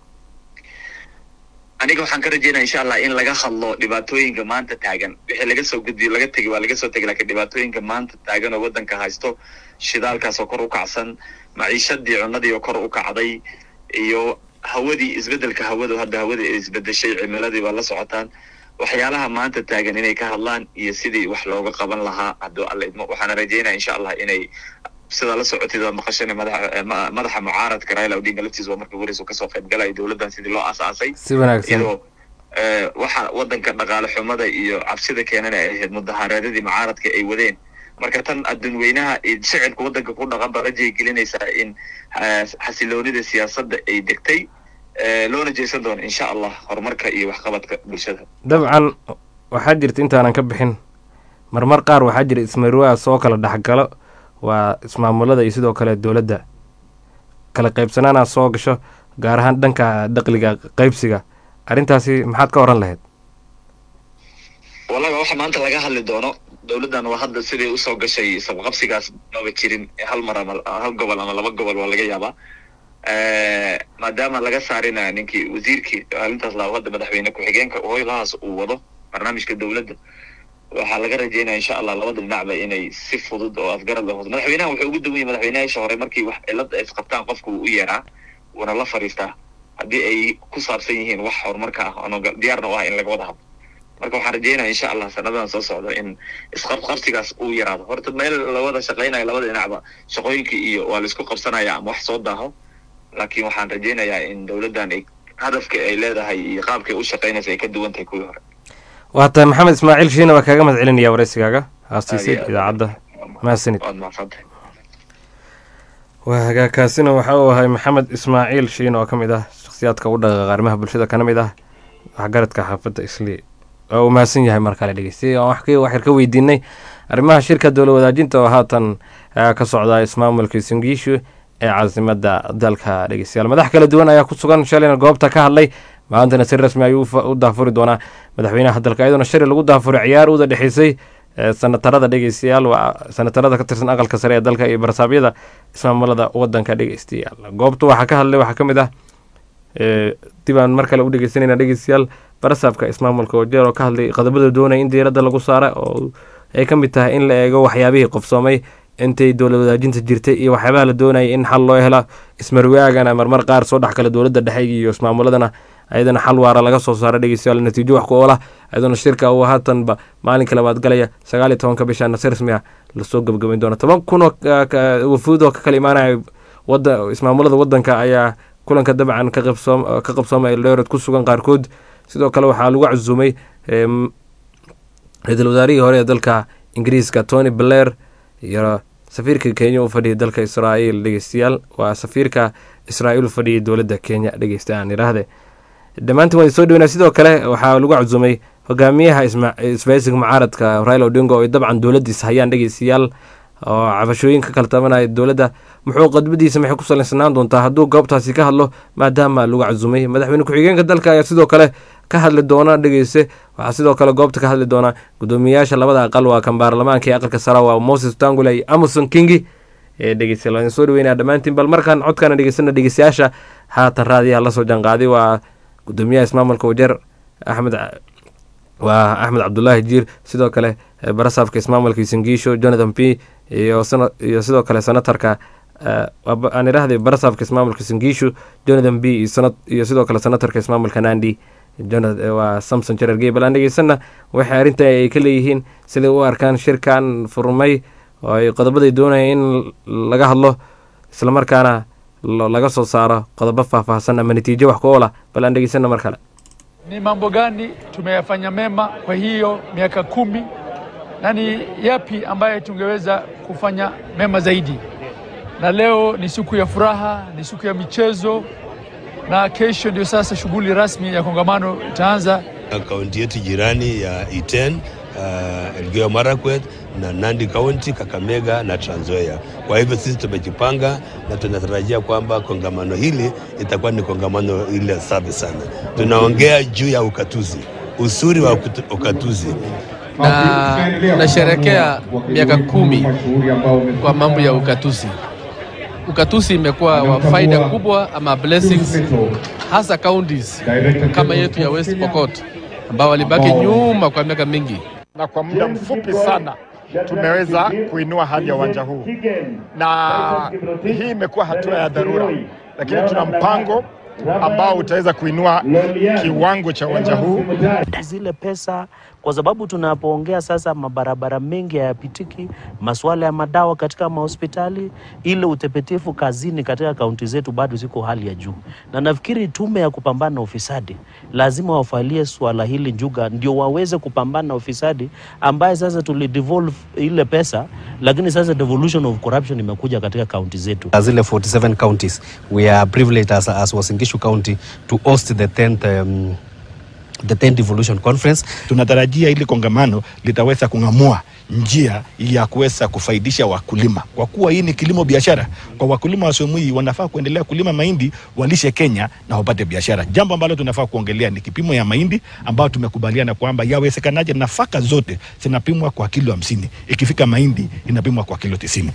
aniga waxaan ka rajeynaya insha allah in laga hadlo dhibaatooyinka maanta taagan wixii laga soo gudbiyo laga tegi waa laga soo tegi laakiin dhibaatooyinka maanta taagan oo waddanka haysto shidaalkaas oo kor u kacsan maciishadii cunadii oo kor u kacday iyo hawadii isbedelka hawadu hadda hawadii ay isbedeshay cimiladii waa la socotaan waxyaalaha maanta taagan inay ka hadlaan iyo sidii wax looga qaban lahaa hadduu alla idmo waxaana rajeynaya insha allah inay sidaa la socotid waa maqashana madaxa eh, ma- madaxa mucaaradka raila odinga laftiisa waa markii horeysa kasoo qayb galaya dowladdan sidii loo aasaasay si wanaagsan iyadoo eh, waxa wadanka dhaqaale xumada iyo cabsida keenana ay ahayd mudaharaadadii mucaaradka ay wadeen marka tan adduun weynaha iyo shicibka wadanka ku dhaqan ba rajay gelinaysaa in eh, xasiloonida siyaasadda ay degtay eh, loona jeesan doono insha allah horumarka iyo waxqabadka bulshada dabcan waxaa jirta intaanan ka bixin marmar qaar waxaa jira ismariwaa soo kala dhexgalo waa ismaamulada iyo sidoo kale dowladda kala qaybsanaana soo gasho gaar ahaan dhanka daqliga qaybsiga arrintaasi maxaad ka oran lahayd wallahi waxa maanta laga hadli doono dowladdan waa hadda siday usoo gashay sabqabsigaas maba jirin hal mar ama hal gobol ama laba gobol waa laga yaabaa Eh, maadaama laga saarina ninkii wasiirkii arrintaas laa hadda madaxweyne ku-xigeenka howlahaas uu wado barnaamijka dowladda waxaa laga rajeynaya insha allah labada dhinacba inay si fudud oo afgarad leh madaxweynaha wuxuu ugu duwan yahay madaxweynayaasha hore markii wax cilada ay isqabtaan qofku wuu u yeeraa wuuna la fadhiistaa haddii ay ku saabsan yihiin wax horumarka ah oona diyaarna u ah in laga wada hadlo marka waxaan rajeynaya insha allah sanadan soo socda in isqabqabsigaas uu yaraado horta meel lawada shaqaynayo labada dhinacba shaqooyinkii iyo waa laisku qabsanaya ama wax soo daaho laakiin waxaan rajeynayaa in dowladdan ay hadafka ay leedahay iyo qaabkay u shaqaynaysa ay ka duwan tahay kuwii hore waa tahay maxamed ismaaciil shiina waa kaaga mahad celinaya waraysigaaga haastiisay Aad iyo aad. idaacadda mahadsanid waad mahadsantahay waa hagaagkaasina waxa uu ahay maxamed ismaaciil shiin oo ka mid ah shakhsiyaadka u dhaqaaqa arrimaha bulshada kana mid ah waxgaradka xaafadda islii waa uu mahadsan yahay mar kale dhegeystay aan wax ka- wax yar ka weydiinay arrimaha shirka dowla wadaajinta oo haatan ah, ka socda ismaamulka singiishu ee caasimadda dalka dhegeystayaal madax kala duwan ayaa ku sugan shalayna goobta ka hadlay maantana si rasmi ayuu u fa- u daafuri doonaa madaxweynaha dalka iyadoona shari lagu daafuray ciyaar uda dhexeysay sanatarada dhegeystayaal waa sanatarada ka tirsan aqalka sare ee dalka iyo barsaabyada ismaamulada wadanka dhegeystayaal goobta waxaa ka hadlay waxaa ka mid ah dib aan mar kale u dhegeysanayna dhegeystayaal barasaabka ismaamulka wajeer oo ka hadlay qodobada doonaya in diiradda lagu saara oo ay ka mid tahay in la eego waxyaabihii qofsoomay intay dowlad wadaajinta jirtay iyo waxyaabaha la doonaya in xal loo hela ismarwaagana marmar qaar soo dhex kale dowladda dhexe iyo ismaamuladana ayadana xal waara laga soo saara dhegeystayaal natiijo wax ku oola ayadana shirka uu haatanba maalinka labaad galaya sagaal iyo tobanka bisha nasi rasmi ah lasoo gebagabayn doona toban kun oo wafuud oo ka kala imaanaya wada ismaamulada wadanka ayaa kulanka dabcan ka qabsoom ka qabsooma eldoret ku sugan qaarkood sidoo kale waxaa lagu casuumay ra-iisul wasaarihii hore ee dalka ingiriiska tony blair iyo safiirka kenya u fadhiyay dalka israa'iil dhegeystayaal waa safiirka israa'iil u fadhiyay dowladda kenya dhegeysta aan idhaahde dhammaantiin waan soo dhaweynaa sidoo kale waxaa lagu casuumay hogaamiyaha isbaysiga mucaaradka raila odingo oo dabcan dowladdiisa hayaan dhegeystayaal oo cabashooyin ka kala tabanaya dowladda muxuu qodbadiisa maxay ku salaysanaan doontaa hadduu goobtaasi ka hadlo maadaama lagu casuumay madaxweyne ku-xigeenka dalka ayaa sidoo kale ka hadli doona dhegeyste waxaa sidoo kale goobta ka hadli doona gudoomiyayaasha labada aqal waa kan baarlamaanka iyo aqalka sara waa moses tangula iyo amason kingi ee dhegeystayaal waan soo dhaweynaa dhammaantiin bal markaan codkaana dhegeysana dhegeystayaasha haatan raadiyaha lasoo janqaaday waa gudoomiyaha ismaamulka wajeer axmed waa axmed cabdulaahi jiir sidoo kale barasaabka ismaamulka isangiisho jonathan p iyo iyo sidoo kale senatarka aan idhaahday barasaabka ismaamulka isangiisho jonathan b iyo sidoo kale senatarka ismaamulka nandi waa samson jarer gey bal aan dhegeysana waxay arrinta ay ka leeyihiin siday u arkaan shirkan furmay oo ay qodobaday doonaya in laga hadlo islamarkaana laga soo saaro qodobo faahfaahsan ama natiijo wax ku oola bal aan dhegeysana mar kale ni mambo gani tumeyafanya mema kwa hiyo miaka kumi na ni yapi ambaye tungeweza kufanya mema zaidi. Na leo ni siku ya furaha, ni siku ya michezo, na kesho ndio sasa shughuli rasmi ya kongamano itaanza. Kaunti yetu jirani ya Iten, uh, Elgeyo Marakwet na Nandi County, Kakamega na Trans Nzoia. Kwa hivyo sisi tumejipanga na tunatarajia kwamba kongamano hili itakuwa ni kongamano ile safi sana. Tunaongea juu ya ukatuzi, usuri wa ukatuzi na nasherekea miaka kumi kwa mambo ya ukatuzi. Ukatuzi imekuwa wa faida kubwa ama blessings, hasa counties kama yetu ya West Pokot ambao walibaki nyuma kwa miaka mingi, na kwa muda mfupi sana tumeweza kuinua hadhi ya uwanja huu, na hii imekuwa hatua ya dharura, lakini tuna mpango ambao utaweza kuinua kiwango cha uwanja huu. Zile pesa kwa sababu tunapoongea sasa, mabarabara mengi hayapitiki, masuala ya madawa katika mahospitali, ile utepetefu kazini katika kaunti zetu bado ziko hali ya juu, na nafikiri tume ya kupambana na ufisadi lazima wafalie swala hili njuga, ndio waweze kupambana na ufisadi ambaye sasa tulidevolve ile pesa, lakini sasa devolution of corruption imekuja katika kaunti zetu. Zile 47 counties we are privileged as, as Uasin Gishu County to host the 10th um, the 10th devolution conference. Tunatarajia ili kongamano litaweza kung'amua njia ya kuweza kufaidisha wakulima, kwa kuwa hii ni kilimo biashara. Kwa wakulima wa sehemu hii wanafaa kuendelea kulima mahindi, walishe Kenya na wapate biashara. Jambo ambalo tunafaa kuongelea ni kipimo ya mahindi ambayo tumekubaliana kwamba yawezekanaje nafaka zote zinapimwa kwa kilo hamsini, ikifika mahindi inapimwa kwa kilo tisini.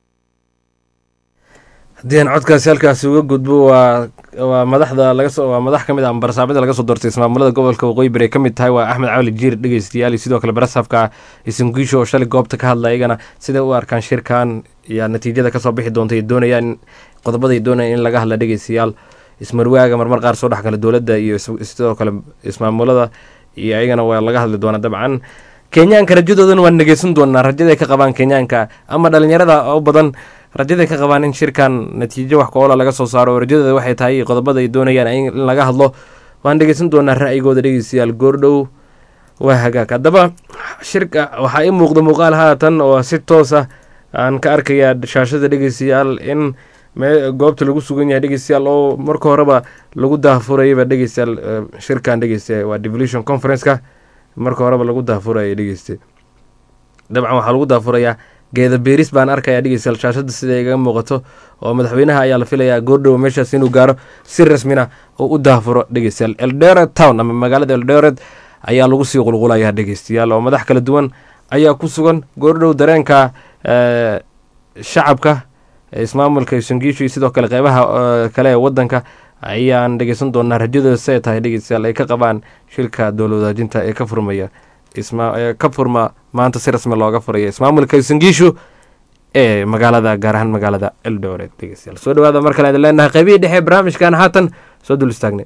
haddii aan codkaasi halkaasi uga gudbo waa waa madaxda lagasoo waa madax ka mid ah barasaabada laga soo doortay ismaamulada gobolka waqooyi bari ay ka mid tahay waa axmed cawli jiir dhegeystayaal iyo sidoo kale barasaabka isangiisho oo shalay goobta ka hadla iyagana siday u arkaan shirkan iyo natiijada kasoo bixi doonta ay doonayaan qodobaday doonayaan in laga hadla dhegeystayaal ismarwaaga marmar qaar soo dhex gala dowladda iyo sidoo kale ismaamulada iyo ayagana waa laga hadli doonaa dabcan kenyaanka rajadoodana waan dhegeysan doonaa rajaday ka qabaan kenyaanka ama dhalinyarada u badan rajaday ka qabaan in shirkan natiijo wax ku-oola laga soo saaro oo rajadooda waxay tahay qodobada ay doonayaan in laga hadlo waan dhegeysan doonaa ra'yigooda dhegeystayaal goordhow waa hagaag haddaba shirka waxaa ii muuqda muuqaal haatan oo si toos ah aan ka arkayaa shaashada dhegeystayaal in goobta lagu sugan yahay dhegeystayaal oo marka horeba lagu daahfurayaba dhegeystayaal shirkan dhegeysta waa devolution conference-ka marka horeba lagu daahfuraya dhegeyste dabcan waxaa lagu daahfurayaa geeda beeris baan arkayaa dhegeystayaal shaashada sida igaga muuqato oo madaxweynaha ayaa la filayaa goordhow meeshaas inuu gaaro si rasmina oo u daahfuro dhegeystayaal eldoret town ama magaalada eldoret ayaa lagu sii qulqulayaa dhegeystayaal oo madax kala duwan ayaa ku sugan goordhow dareenka shacabka ismaamulka sangiishu iyo sidoo kale qeybaha kale ee wadanka ayaan dhegeysan doonaa rajadooda si ay tahay dhegeystayaal ay ka qabaan shilka dowla wadaajinta ee ka furmaya ka furma maanta si rasmi looga furaya ismaamulka sangiishu ee magaalada gaar ahaan magaalada eldoret dhegeystayaal soo dhawaada mar kale idin leenahay qeybihii dhexe barnaamijkan haatan soo dul istaagnay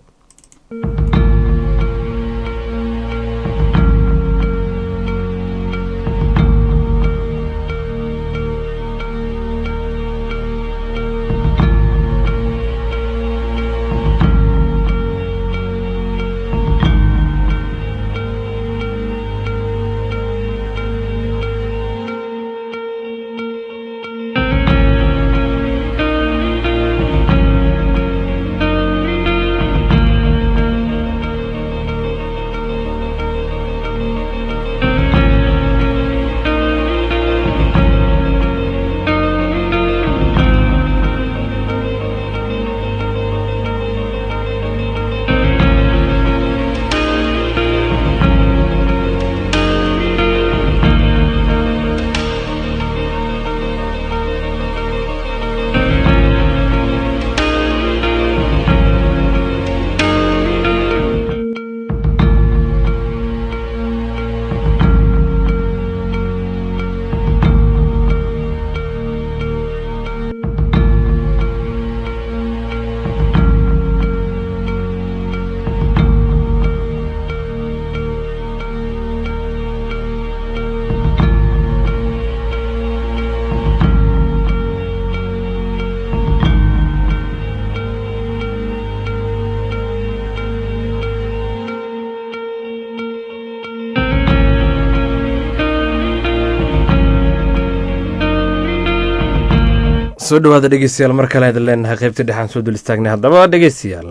soo dhawaada dhegeystayaal mar kale idin leenahay qeybta dhexaan soo dul istaagnay haddaba dhegeystayaal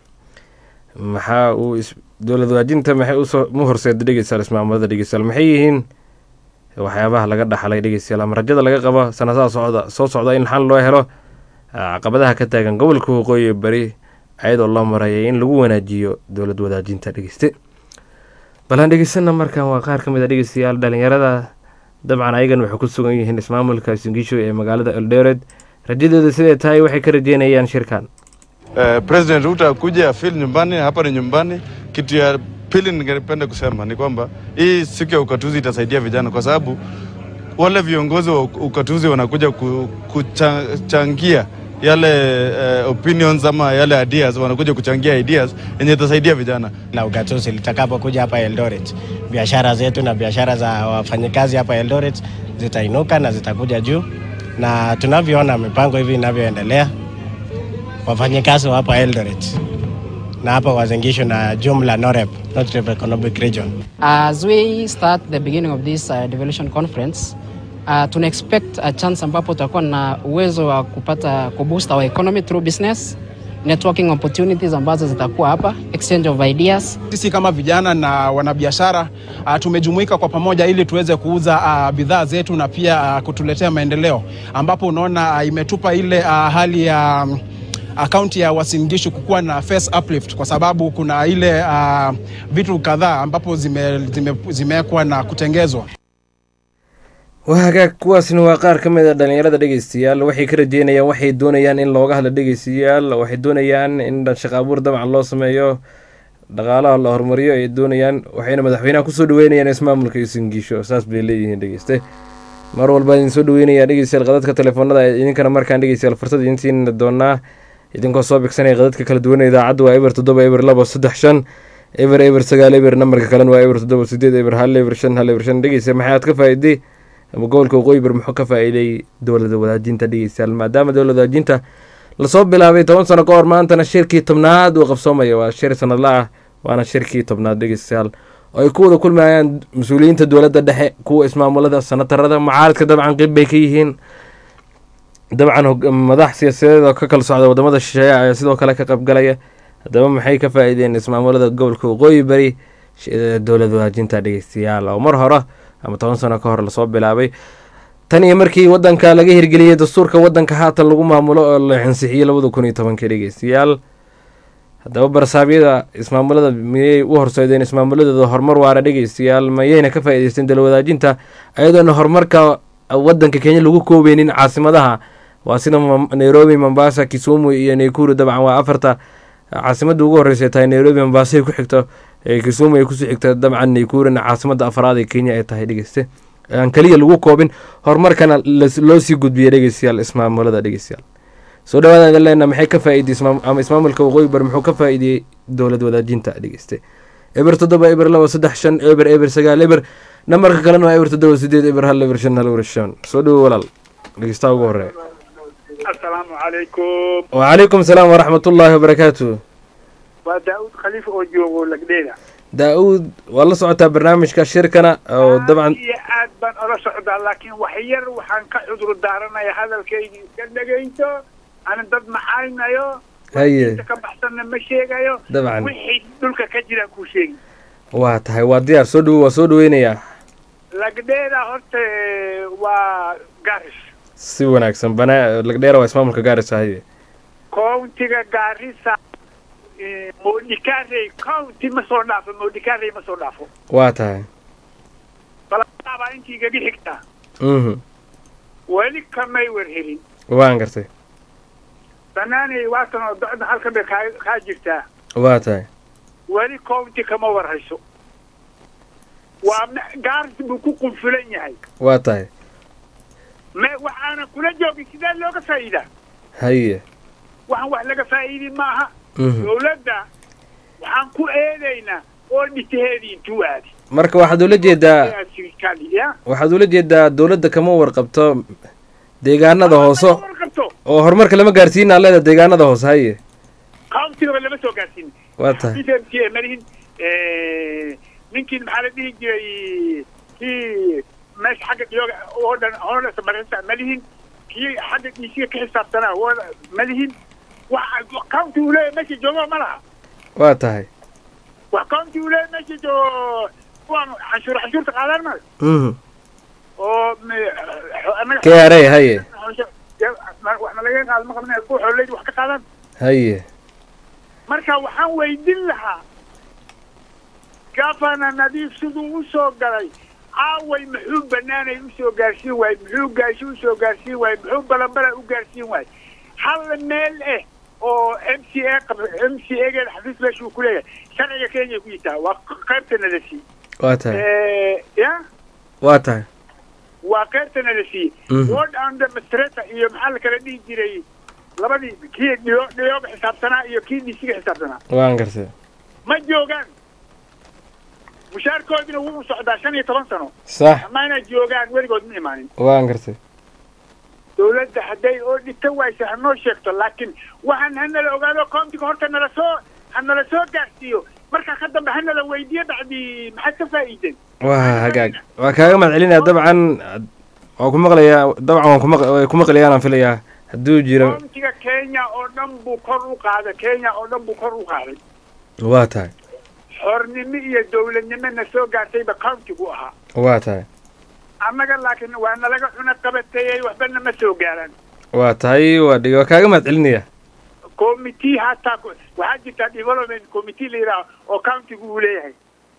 maxaa uu dowlad waajinta maxay usoo mu horseeda dhegeystayaal ismaamulada dhegeystayaal maxay yihiin waxyaabaha laga dhaxlay dhegeystayaal ama rajada laga qabo sanadaha socda soo socda in xal loo helo caqabadaha ka taagan gobolka waqooyi bari ayadoo loo marayay in lagu wanaajiyo dowlad wadaajinta dhegeyste balaan dhegeysana markan waa qaar ka mid a dhegeystayaal dhalinyarada dabcan ayagan waxay ku sugan yihiin ismaamulka singisho ee magaalada eldoret rajadooda siday tahay waxay ka rajeynayaan shirkan Uh, President Ruto akuja afil nyumbani, hapa ni nyumbani. Kitu ya pili ningependa kusema ni kwamba hii siku ya ukatuzi itasaidia vijana, kwa sababu wale viongozi wa ukatuzi wanakuja ku, kuchangia yale uh, opinions ama yale ideas, wanakuja kuchangia ideas yenye itasaidia vijana. la ugatuzi litakapokuja hapa Eldoret, biashara zetu na biashara za wafanyikazi hapa Eldoret zitainuka na zitakuja juu, na tunavyoona mipango hivi inavyoendelea, wafanyikazi wa hapa Eldoret na hapa Wazingishu na jumla NOREP, North River Economic Region As we start the beginning of this uh, devolution conference uh, tuna expect a chance ambapo tutakuwa na uwezo wa kupata kuboost our economy through business networking opportunities ambazo zitakuwa hapa exchange of ideas Sisi kama vijana na wanabiashara uh, tumejumuika kwa pamoja ili tuweze kuuza uh, bidhaa zetu na pia uh, kutuletea maendeleo, ambapo unaona uh, imetupa ile uh, hali ya um, akaunti ya Wasingishu kukuwa na face uplift, kwa sababu kuna ile uh, vitu kadhaa ambapo zimewekwa zime, zimewekwa na kutengezwa. waa hagaag kuwaasna waa qaar ka mid a dhalinyarada dhegeystayaal waxay ka rajeynayaan waxay doonayaan in looga hadlo dhegeystayaal waxay doonayaan in shaqo abuur dabcan loo sameeyo dhaqaalaha la horumariyo ay doonayaan waxayna madaxweynaha kusoo dhaweynayaan ismaamulka isingiisho saas bay leeyihiin dhegeyste mar walba idin soo dhaweynayaa dhegeystayaal qadadka telefoonada idinkana markaan dhegeystayaal fursad idinsiina doonaa idinkoo soo bigsanaya qadadka kala duwan idaacaddu waa eber toddoba eber labo saddex shan eber eber sagaal eber nambarka kalena waa eber toddoba sideed eber hal eber shan hal eber shan dhegeysta maxaad ka faa'iiday ama gobolka waqooyi bar muxuu ka faa'iiday dowlada wadaajinta dhegeystayaal maadaama dowlada wadaajinta lasoo bilaabay toban sano ka hor maantana shirkii tobnaad uu qabsoomaya waa shir sanadla ah waana shirkii tobnaad dhegeystayaal oo ay ku wada kulmayaan mas-uuliyiinta dowladda dhexe kuwa ismaamulada sanatarada mucaaradka dabcan qeyb bay ka yihiin dabcan madax siyaasadeed oo ka kala socda wadamada shisheeye ayaa sidoo kale ka qaybgalaya haddaba maxay ka faa'iideen ismaamulada gobolka waqooyi bari dowlad wadaajinta dhegeystayaal oo mar hore ama toban sano ka hor lasoo bilaabay tan iyo markii wadanka laga hirgeliyey dastuurka wadanka haatan lagu maamulo oo la ansixiyey labada kun iyo tobankii dhegeystayaal haddaba barsaabyada ismaamulada miyay u horseedeen ismaamuladooda horumar waara dhegeystayaal mayayna ka faa'iideysteen dalwadaajinta ayadoona horumarka wadanka kenya lagu koobeynin caasimadaha waa sida Mam- nairobi mombasa kisumu iyo naikuru dabcan waa afarta caasimada ugu horeysa tahay nairobi mombasa ay ku xigto ee kisumu ay kusii xigta dabcan naikuruna caasimada afraad ee kenya ay tahay dhegeyste aan keliya lagu koobin horumarkana las- loo sii gudbiyay dhegeystayaal ismaamulada dhegeystayaal soo dhawaada idin leena maxay ka faa'iidey ismaam- ama ismaamulka waqooyi bari muxuu ka faa'iideyey dowlad wadaajinta dhegeyste eber toddoba eber laba saddex shan eber eber sagaal eber nambarka kalena waa eber toddoba sideed eber hal eber shan hal eber shan soo dhawo walaal dhegeystaha ugu horeeya asalaamu calaykum wacalaykum salaam waraxmatullaahi wabarakaatu waa daa'uud khaliifa oo joogo lagdheeda daa-uud waa la socotaa barnaamijka shirkana oo dabcan iyo aad baan ola socdaa laakiin wax yar waxaan ka cudur daaranaya hadalkaygii iska dhegayso ana dad maxaynayo haye inta ka baxsanna ma sheegayo Dabcan. wixii dhulka ka jiraan kuu sheegi waa tahay waa diyaar soo dhawo waa soo dhaweynayaa lagdheeda horta waa garis si wanaagsan bana lagdheera waa ismaamulka gaarisa haye countiga gaarisa eh, modikare county ma soo dhaafo modikare ma soo dhaafo waa tahay balabaa intii igaga xigtaa mhm weli kamay warhelin waan gartay banaanay waatan oo docda halkan bay kaa kaa jirtaa waa tahay weli county kama warhayso waa me- gaaris buu ku qunfulan yahay waa tahay me waxaana kula joogin sidee looga faa'iidaa haye waxaan wax laga faa'iidi maaha Mhm. dowladda waxaan ku eedaynaa oo dhitaheedii intuu aadi marka waxaad ula jeedaa sirikali ya waxaad ula jeedaa dowladda kama warqabto deegaanada hoose warqabto oo horumarka lama gaarsiina leeda deegaanada hoose haye countigaba lama soo gaarsiin waa tahay xafiiska malihin ninkii maxaa la dhihi jiray kii meesha xagga dhiyooga oo dhan hoonasa marisa malihin kii xagga dhiisiga ka xisaabtanaa oo malihin wax county uu leeyahay meesha joogo ma laha waa tahay wax county uu leeyahay meesha joogo kuwaan canshuur canshuurta qaadaan maayo mhm oo KRA, haye. wax nalaga qaado ma qabnay kuwa xooleydi wax ka qaadaan haye marka waxaan weydin lahaa gafana nadiif siduu u soo galay aaway muxuu banaanay usoo gaarsiin waayey muxuu gaashi usoo gaarsiin waayey muxuu balambala u gaarsiin waayey hal meel eh oo m c a qab m c a geeda xafiis meeshuu ku leeyahay sharciga kenya ku yitaa waa qaybtana la siiyey waa tahay ya waa tahay waa qaybtana la siiyey Mhm. ward and administrator iyo maxaa la kala dhihi jiray labadii kii dhiyo dhiyooga xisaabtanaa iyo kii dhisiga xisaabtanaa waan gartay ma joogaan mushaarkoodina wuu socdaa shan iyo toban sano sax ama inay joogaan weligood ma imaanin waan gartay dowladda hadday oo dhita waysa hanoo sheegto laakiin waxaan hanala ogaado countiga horta nala soo hanala soo gaarsiiyo markaa ka dambe hanala weydiiyo bacdi maxaad ka faa'iideen waa hagaag waa kaaga mahad celinaya dabcan waan ku maqlayaa dabcan waan kumaq way ku maqlayaan aan filayaa hadduu jiro countiga kenya oo dhan buu kor u qaaday kenya oo dhan buu kor u qaaday waa tahay xornimo iyo dowladnimo na soo gaartayba countigu ahaa waa tahay annaga laakiin waa nalaga cuna qabateeyey waxbana ma soo gaaraan waa tahay waa dhig waa kaaga mahad celinaya committee hataa ku- waxaa jirta development committee la yidhaaha oo countigu uu leeyahay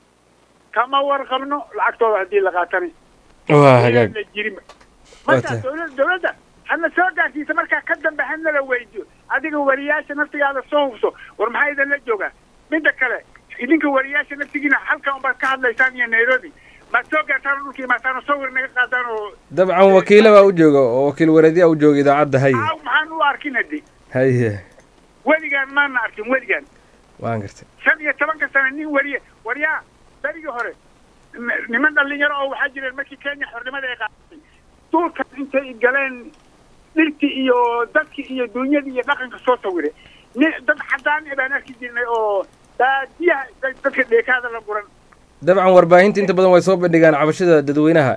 kama warqabno lacagtooda haddii la qaatani waa hagaag la jirin Waa marka tahay. dowladda dowladda hana soo gaarsiisa markaa ka dambe hanala weydiyo adiga wariyaasha naftigaada soo hubso war maxaa idinla joogaa midda kale idinka wariyaasha naftigiina halkan unbaad ka hadlaysaan iyo nairobi maad soo gaartaan oo dhulka imaataan oo sawir naga qaadaan oo dabcan wakiila baa u jooga oo wakiil wareedyaa u jooga idaacadda haye aaw maxaan u arkin haddi haye weligaan maana arkin weligaan waan gartay shan iyo tobanka sano nin wariye waryaa berigii hore n- niman dhalinyaro oo waxaa jireen markii kenya xornimada ay qaadatay duulkan intay galeen dhirtii iyo dadkii iyo dunyadii iyo dhaqanka soo sawire ni dad cadaan eh baan arki jirnay oo baadiyaha dad- dadka dheekaada la guran dabcan warbaahinta inta badan way soo bandhigaan cabashada dadweynaha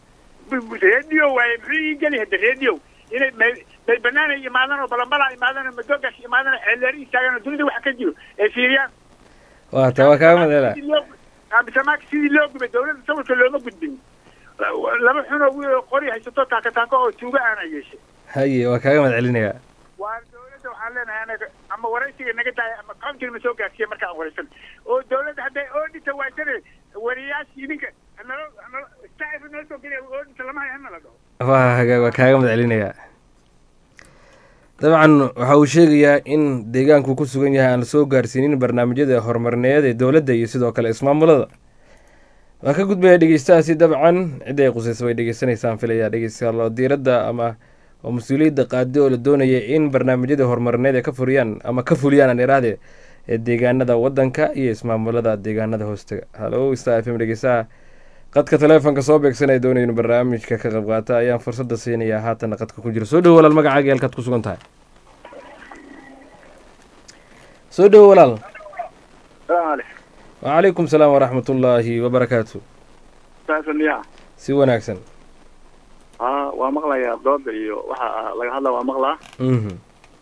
radio waaye muxuu ii geli hadda radio inay may may banaanay imaadaan oo balambala imaadaan oo madoogash imaadaan oo xeelleeri istaagaan oo dunida waxa ka jiro ay fiiriyaan waa tahay waa kaaga mahad celina sidii loo abisamaaka sidii loo gubay dowladda sawirka looma gudbin laba xun oo wiil oo qori haysato taaka taako oo tuuga aana yeeshay haye waa kaaga mahad celinaya waa dowladda waxaan leenahay anaga ama waraysiga naga daaya ama countiga na soo gaarsiiya marka aan waraysan oo dawladda hadday oodhita waysane wariyaasha idinka hanalo hanalo staff noo soo geliya oodhita lama hayo hanala dhaho waa haga waa kaaga mahad celinayaa dabcan waxa uu sheegayaa in deegaanku ku sugan yahay aan la soo gaarsiinin barnaamijyada horumarineed ee dowladda iyo sidoo kale ismaamulada waa ka gudbaya dhegeystahaasi dabcan cidda ay qusaysa way dhegeysanaysaan filayaa dhegeystayaal oo diiradda ama oo mas-uuliyadda qaadi oo la doonaya in barnaamijyada horumarineed ay ka furiyaan ama ka fuliyaan aan iraahde ee deegaanada wadanka iyo ismaamulada deegaanada hoostaga halo star f m dhegeystaha qadka taleefonka soo beegsanaya doonaya inu barnaamijka ka qayb qaata ayaan fursadda siinayaa haatana qadka ku jira soo dhowo walaal magacaaga halkaad ku sugan tahay soo dhowo walaal wacalaykum salaam waraxmat ullaahi wabarakaatu saasaniya si wanaagsan aa waa maqlayaa dooda iyo waxa laga hadla waa maqlaa mhm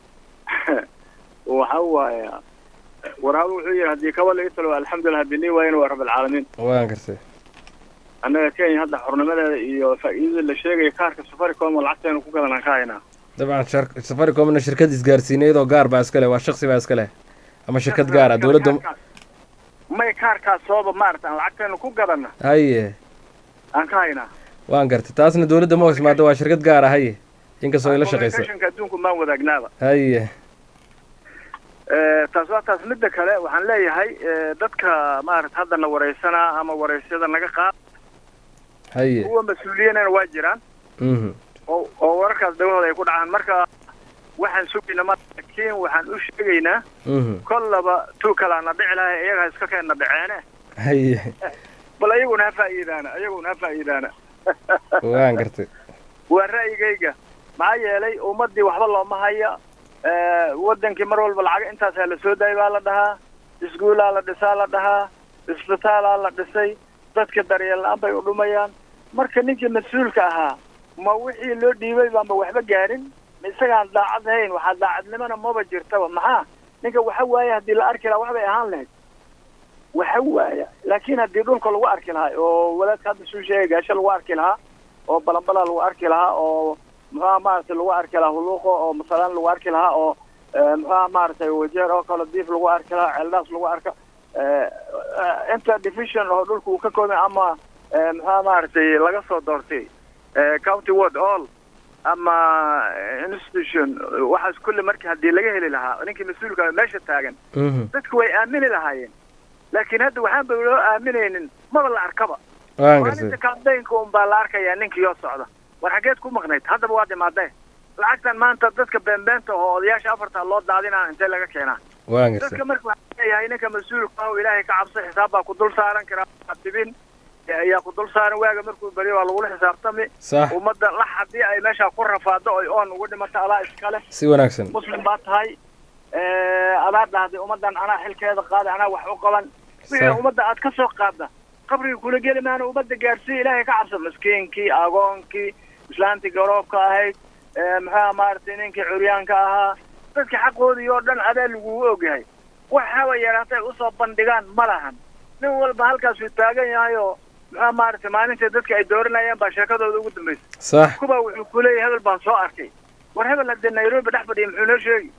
waxa waaya waraadu wuxuu yihi haddii kaba laga talo alxamdulilah hadii nii waayana waa rabalcaalamiin waan gartay annaga kenya hadda xornimadeeda iyo faa'iidada la sheegaya kaarka safaricom oo lacagteenu ku gadanaan ka haynaa dabcan shar- safaricomna shirkad isgaarsiineed oo gaar baa iska leh waa shaksi baa iska leh ama shirkad gaar ah dowladda may kaarkaas sooba maarata aan lacagteenu ku gadana haye aan ka haynaa waan gartay taasna dowladda ma hoosmaado waa shirkad gaar ah haye inkastoo ay la shaqeyso communicationka adduunku maan wadaagnaaba haye Eh, taas waa taas midda kale waxaan leeyahay eh, dadka maarata hadda na wareysanaa ama wareysyada naga qaad haye kuwa mas-uuliyiinana waa jiraan mhm oo oo wararkaas dhagahooda ay ku dhacaan marka waxaan sugayna ma laakiin waxaan u sheegaynaa mhm kollaba tuu kalaa na dhici lahay iyaga ha iska keenna dhaceene haye bal iyaguna ha faa'iidaana iyaguna ha faa'iidaana waan gartay waa ra'yigayga maxaa yeelay ummadii waxba looma haya Eh, wadankii mar walba lacag intaasaa la soo daayay baa la dhahaa iskuulaa la dhisaa la dhahaa isbitaalaa la dhisay dadka daryeel la-aan bay u dhumayaan marka ninkii mas-uulka ahaa ma wixii loo dhiibay baanba waxba gaarin ma isagaan daacad ahayn waxaa daacadnimona maba jirtaba maxaa ninka waxa waaya haddii la arki lahaa waxbay ahaan lahayd waxa waaya laakiin haddii dhulka lagu arki lahaa oo walaadka hadda suu sheegay gaasho lagu arki lahaa oo balanbalaa lagu arki lahaa oo muxuha maaragtay lagu arki lahaa huluuqo oo masalaan lagu arki lahaa oo eh, muxuha maaragtay wajeer oo kale diif lagu arki lahaa ceeldaas lagu arka eh, eh, inta division oo dhulka uu ka koobay ama eh, muxuha maaragtay laga soo doortay eh, county ward all ama institution waxaas kulli marka haddii laga heli lahaa ninkii mas-uulka ah meesha taagan mhm dadku way aamini lahaayeen laakiin hadda waxaan ba loo aaminaynin maba la arkaba waan maalinta gartay kambaynka un baa la arkayaa ninkii oo socda war xaggeed ku maqnayd haddaba waa dhimaadee lacagtan maanta dadka beenbeenta oo odayaasha afarta loo daadinaa intee laga keenaa waan gartay dadka marka waxaa leeyahay ninka mas-uulka ah oo ilaahay ka cabso xisaab baa ku dul saaran karaa tibin ayaa ku dul saaran waaga markuu beriyo waa lagula xisaabtami Sax. ummadda lax haddii ay meesha ku rafaado oy oon ugu dhimato adaa iskale si wanaagsan muslim baa tahay adaa dhahday ummaddan anaa xilkeeda qaaday anaa wax u qaban wixii Sax. ummadda aad ka soo qaadda qabriga kula geli maana ummadda gaarsiiya ilaahay ka cabso miskiinkii agoonkii islaantii garoobka ahayd ee, maxaa maaragtay ninkii curyaanka ahaa dadka xaqoodii oo dhan adaa lagugu ogyahay waxaba yaraatay usoo bandhigaan ma lahan nin walba halkaasuu taagan yahay oo maxaa maaragtay maalintii dadka ay dooranayeen baa sheekadooda ugu dambaysa sax kuba wuxuu kuleeyahay hebel baan soo arkay war hebel haddee nairobi dhex fadhiya muxuu noo sheegi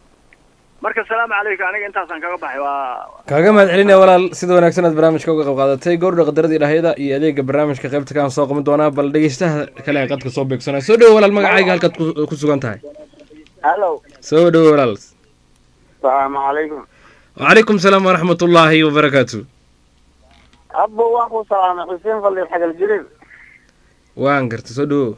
marka salaamu calaykum aniga intaasaan kaga baxay waa kaaga mahad celinaya walaal sida wanaagsan aad barnaamijka uga qayb qaadatay gowrdha qadaradii dhahyada iyo adeega barnaamijka qaybta kaan soo qaban doonaa bal dhegeystaha kale ee qadka soo beegsanaya soo dhowo walaal magacayga halkaad ku- ku sugan tahay hallo soo dhowo walaal salaamu calaykum wacalaykum salaam waraxmat ullaahi wabarakaatu abbo waan ku salaamay xuseen faliil xagal jirir waan gartay soo dhowo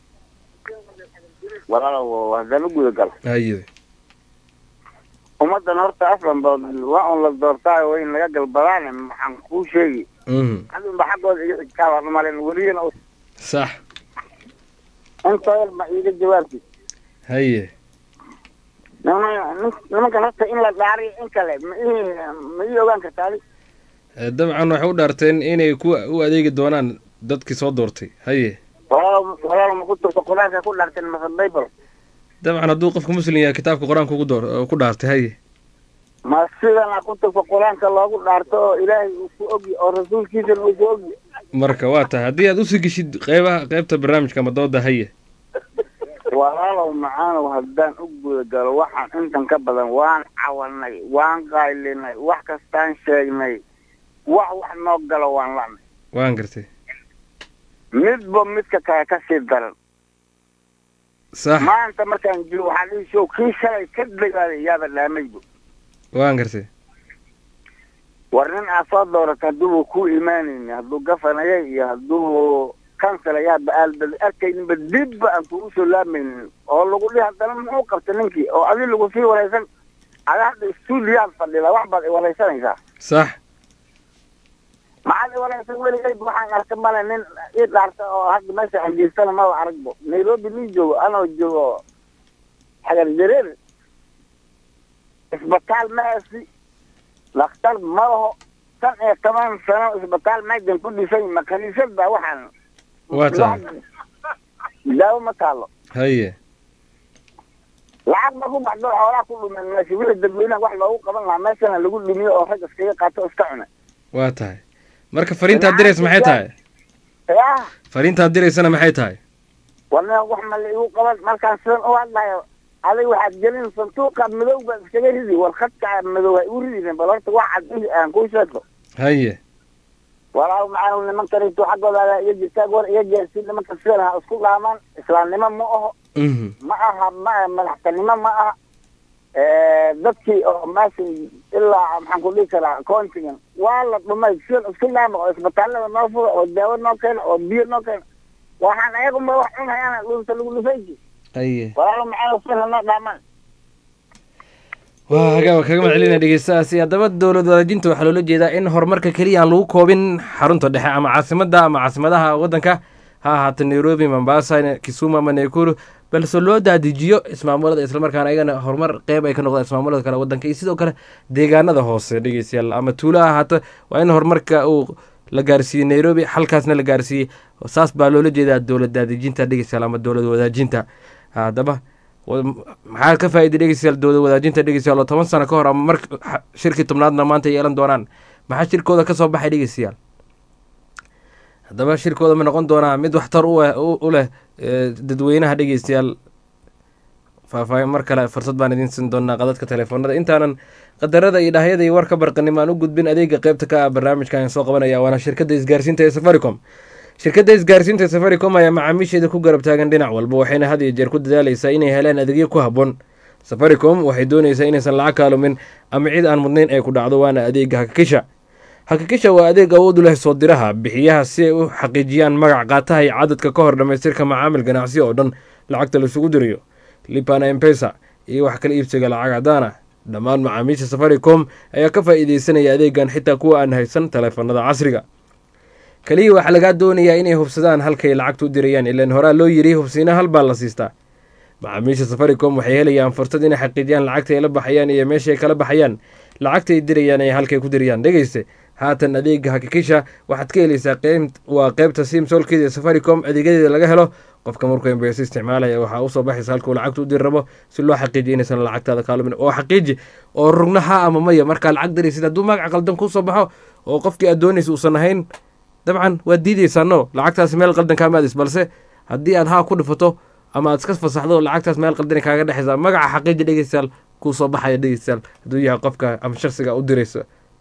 walaalow haddana gudagal haye ummaddan horta aslan ba waa un la doortaayo waa in laga galbadaane maxaan kuu sheegi mhm adunba xaggooda iga xigtaaba malen weliyana sax intooda ma iiga jawaabti haye niman- nimankan horta in la dhaariyo in kale ma ii ma ii ogaan kartaa adi Eh, dabcan waxay u dhaarteen inay ku u adeegi doonaan dadkii soo doortay haye walaalo walaalo ma ku turto qur-aanka ku dharteen mase bible dabcan hadduu qofka muslim yahay kitaabka qur-aanka ugu door ku dhaartay haye ma sidana ku turto qur-aanka loogu dhaarto oo ilaahay uu ku ogyi oo rasuulkiisana uu ku ogyi marka waa tahay haddii aad usii geshid qeybaha qeybta barnaamijka ama dooda haye walaalow macaanow haddaan u guda galo waxaan intan ka badan waan cawanay waan qaylinay wax kastaan sheegnay wax wax noo galo waan lanay waan gartay midba midka kale ka sii daran sax maanta markaan jiro waxaan dhihi show kii shalay ka dagaalay yaaba dhaamaybu waan gartay war nin aad soo dooratay hadduuba ku imaanayni hadduu gafanaya iyo hadduu kansala yaaba aalbad arkayninba dibba aan kugu soo laamaynin oo lagu dhihi haddana muxuu qabtay ninkii oo adi lagu sii waraysan ada hadda stuudiyaad fadhida wax baad iwaraysanaysaa sax maxaad iwaraysan weligay waxaan arka male nin ii dhaarta oo hadda meesha xajiistana maba aragbo nairobi nin joogo anoo joogo xagar jareer isbitaal maasi dhakhtar ma laho tan iyo toban sano isbitaal meejan ku dhisan ma kaniisad baa waxaan waa tahay daawo ma taalo haye lacag ma ku baxdo xoolaa ku dhumen meesha wixii dadweynaha wax loogu qaban lahaa meeshana lagu dhumiyo oo rag iskaga qaato o iska cuna waa tahay marka fariintaad diraysa maxay tahay yaa fariintaad diraysana maxay tahay warna wax ma la igu qaban markaan sidan u hadlayo adig waxaad gelin santuuqa madow baad iskaga ridi war khadka madow ha igu ridin bal horta wax cad ihi aan kuu sheegto haye walaahu macaan nimankanito xaggooda iyo jirtaag war iyo gaarsiin nimanka sidan ha isku dhaamaan islaamnimo ma aho ma aha ma aha madaxtanimo ma aha dadkii oo meeshan ilaa maxaan ku dhihi karaa countigan waa la dhumay sidan isku dhaama oo isbitaallada noo fura oo daawo noo keena oo biyo noo keena waxaan ayagunba wax cunhayaan dhunta lagu dhufayki haye walaahu macaan sidan hanoo dhaamaan waa hagaa kaga mahadcelinaya dhegeystahaasi haddaba dowlad wadaajinta waxaa loola jeedaa in horumarka keliya aan lagu koobin xarunta dhexe ama caasimadda ama caasimadaha waddanka ha ahaato nairobi mombasa kisumu ama nakuru balse loo daadijiyo ismaamulada islamarkaana ayagana horumar qeyb ay ka noqdaan ismaamulada kale waddanka iyo sidoo kale deegaanada hoose dhegeystayaal ama tuulo ha ahaato waa in horumarka uu la gaarsiiyey nairobi halkaasna la gaarsiiyey saas baa loola jeedaa dowlad daadijinta dhegeystayaal ama dowlad wadaajinta haddaba maxaa ka faa'iday dhegeystayaal dowlad wadaajinta dhegeystayaal oo toban sano ka hor ama mar shirkii tobnaadna maanta yeelan doonaan maxaa shirkooda ka soo baxay dhegeystayaal haddaba shirkooda ma noqon doonaa mid waxtar u leh dadweynaha dhegeystayaal faahfaahin mar kale fursad baan idiin siin doonaa qadadka telefoonada intaanan qadarada iyo dhahyada iyo warka barqanimo aan u gudbin adeega qeybta ka ah barnaamijka aan soo qabanaya waana shirkadda isgaarsiinta ee safaricom shirkadda isgaarsiinta safaricom ayaa macaamiisheeda ku garab taagan dhinac walba waxayna had iyo jeer ku dadaaleysaa inay helaan adeegyo ku habboon safaricom waxay doonaysaa inaysan lacag kaalumin ama cid aan mudnayn ay ku dhacdo waana adeega hakakisha hakakisha waa adeeg awood u leh soo diraha bixiyaha si ay u xaqiijiyaan magac qaataha iyo cadadka ka hor dhammaystirka macaamil ganacsi oo dhan lacagta laisugu dirayo lipana empesa iyo wax kala iibsiga lacag cadaan ah dhammaan macaamiisha safaricom ayaa ka faa'iideysanaya adeegan xitaa kuwa aan haysan taleefanada casriga kaliya waxaa lagaa doonayaa inay hubsadaan halkay lacagta u dirayaan ilaan horaa loo yiri hubsiina hal baa la siistaa macaamiisha safaricom waxay helayaan fursad inay xaqiijiyaan lacagta ay la baxayaan iyo meesha ay kala baxayaan lacagta ay dirayaan ee halkay ku dirayaan dhegeyste haatan adeega hakikisha waxaad ka helaysaa qeyb waa qeybta simsolkeeda ee safaricom adeegyadeeda laga helo qofka markuu embeysa isticmaalaya waxaa usoo baxaysa halkuu lacagta u diri rabo si loo xaqiijiyo inaysan lacagtaada kaalumin oo xaqiiji oo rugna ha ama maya markaa lacag diraysid hadduu magac qaldan kuusoo baxo oo qofkii aad doonaysa uusan ahayn dabcan waad diideysaa no lacagtaasi meel qaldan kaama adis balse haddii aad haa ku dhifato ama aad iska fasaxdo lacagtaas meel qaldani kaaga dhexaysa magaca xaqiiji dhegeystayaal kuu soo baxaya dhegeystayaal hadduu yahay qofka ama shaksiga u diraysa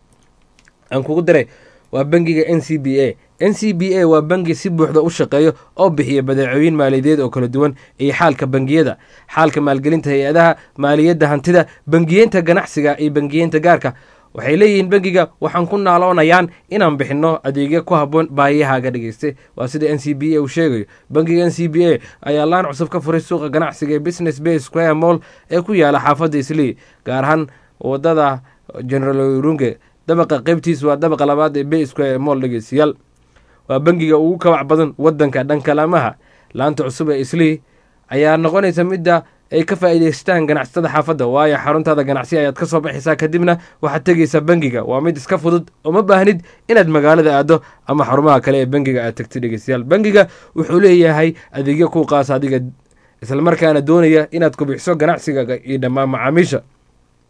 aan kugu diray waa bangiga n c b a n c b a waa bangi si buuxda u shaqeeyo oo bixiya badeecooyin maaliyadeed oo kala duwan iyo xaalka bangiyada xaalka maalgelinta hay-adaha maaliyadda hantida bangiyeenta ganacsiga iyo bangiyeenta gaarka waxay leeyihiin bangiga waxaan ku naaloonayaan inaan bixinno adeegyo ku habboon baahiyahaaga dhegeyste waa sida n c b a uu sheegayo bangiga n c b a ayaa laan cusub ka furay suuqa ganacsiga ee business bay square mall ee ku yaala xaafadda islii gaar ahaan wadada general runge dabaqa qeybtiis waa dabaqa labaad ee bay square mall dhegeystayaal waa bangiga ugu kabac badan wadanka dhankalaamaha laanta cusub ee islii ayaa noqonaysa midda ay ka faa'iidaystaan ganacsatada xaafadda waayo xaruntaada ganacsi ayaad ka soo baxaysaa kadibna waxaad tegaysaa bangiga waa mid iska fudud oo ma baahnid inaad magaalada aado ama xarumaha kale ee bangiga aad tagtid dhegeystayaal bangiga wuxuu leeyahay adeegyo kuu qaasa adiga islamarkaana doonaya inaad kubixiso ganacsiga iyo dhammaan macaamiisha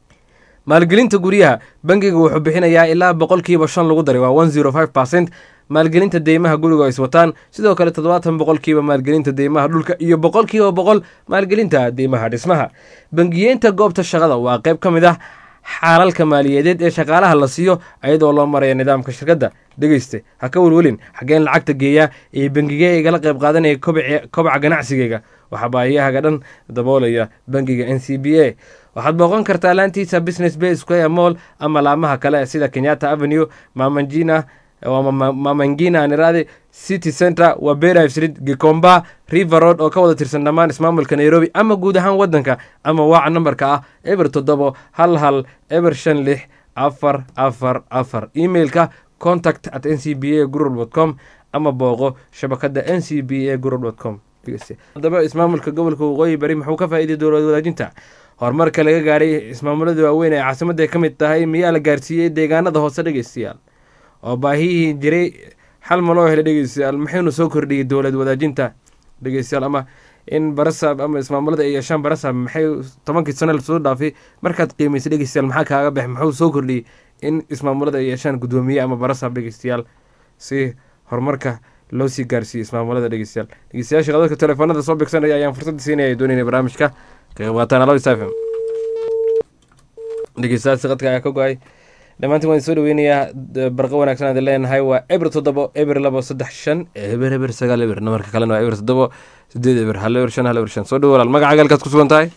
maalgelinta guryaha bangiga wuxuu bixinayaa ilaa boqolkiiba shan lagu daray waa one zero five percent maalgelinta deymaha guriga is wataan sidoo kale toddobaatan boqolkiiba maalgelinta deymaha dhulka iyo boqolkiiba boqol maalgelinta deymaha dhismaha bangiyeenta goobta shaqada waa qayb ka mid ah xaalalka maaliyadeed ee shaqaalaha la siiyo iyadoo loo maraya nidaamka shirkadda dhegeyste ha ka welwelin xaggeen lacagta geeyaa ee bangigee igala qayb qaadanaya kobaca ganacsigeyga waxaa baahiyahaga dhan daboolaya bangiga n c b a waxaad booqan kartaa laantiisa business bay square mall ama laamaha kale sida kenyatta avenue mamangina mamangina nirade city center wabera street gikomba river road oo ka wada tirsan dhammaan ismaamulka nairobi ama guud ahaan wadanka ama waaca nambarka ah eber toddobo hal hal eber shan lix afar afar afar emailka contact at n c b a gurur com ama booqo shabakada n c b a gurur com haddaba ismaamulka gobolka waqooyi bari muxuu ka faa'iiday dowlad wadaajinta horumarka laga gaaray ismaamulada waaweyn ee caasimadda ka mid tahay miyaa la gaarsiiyey deegaanada hoose dhegeystayaal oo baahiyihii jiray xal ma loo helay dhegeystayaal maxaynu soo kordhiyey dowlad wadaajinta dhegeystayaal ama in barasaab ama ismaamulada ay yeeshaan barasaab maxay tobankii sano lasoo dhaafay markaad qiimaysay dhegeystayaal maxaa kaaga baxay muxuu soo kordhiyey in ismaamulada ay yeeshaan guddoomiye ama barasaab dhegeystayaal si horumarka loo sii gaarsiiyey ismaamulada dhegeystayaal dhegeystayaasha qadadka telefoonada soo bigsanaya ayaan fursadda siinaya doonayna barnaamijka ka qayb qaataan alo isafm dhegeystayaasha qadka ayaa ka go-ay dhammaantiin waan soo dhaweynayaa barqo wanaagsan aad leenahay waa eber toddobo eber labo saddex shan eber eber sagaal eber namarka kalena waa eber toddobo sideed eber hal eber shan hal eber shan soo dhawo walaal magaca galkaad ku sugan tahay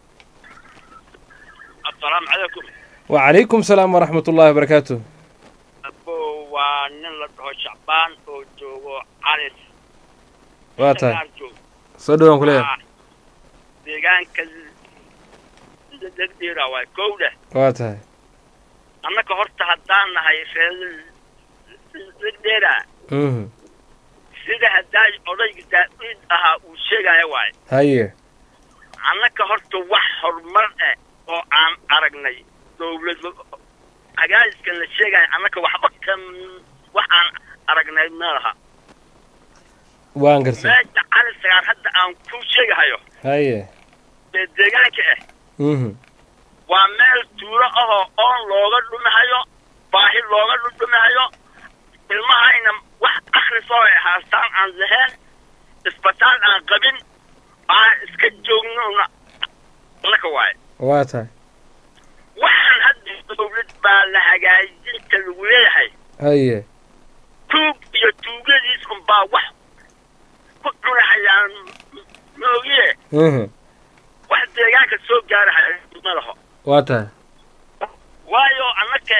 asalaamu calaykum wacalaykum salaam waraxmat ullahi wabarakaatu abo waa nin la dhaho shacbaan oo joogo calis waa tahay soo dhawaan ku leeyahay deegaanka degdheera waay kowdhe waa tahay annaka horta haddaan nahay reer degdheera sida haddaa odayga daa'uud ahaa uu sheegaya waay haye annaka horta wax horumar eh oo aan aragnay dowlad cagaadiskan la sheegaya annaka waxba ka wax aan aragnay ma laha waan gartay meesha cali sagaar hadda aan ku sheegahayo haye ee deegaanka ah waa meel tuulo ahoo oon looga dhumahayo baahi looga dhudhumahayo ilmahayna wax akhrisoo ay haastaan aan lahayn isbitaal aan qabin aan iska joognona laka waaye waa tahay waxaan hadda dowlad baa la hagaajinta lagu leeyahay haye tuug iyo tuugadiis unbaa wax ku cunahayaan moogiye wax deegaanka soo gaarahaya ma laho waa tahay waayo annaka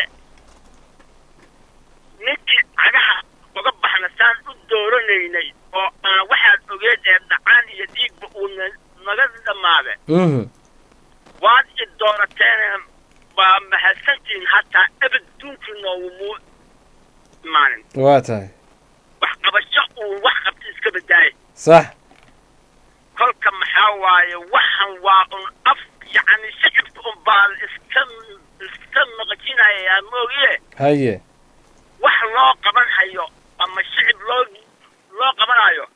ninkii cagaha uga baxna saan u dooranaynay oo aan waxaad ogeed ee dhacaan iyo dhiigba uuna naga dhammaade waad i doorateen baa mahadsantihiin hataa ebed duunkii noogumu imaanin waa tahay wax qabasho uu wax qabta iska badaaye sax kolka maxaa waaye waxan waa un af yacni shicibka un baa iska iska maqajinayaa moogiye haye wax loo qaban hayo ama shicib loo loo qabanayo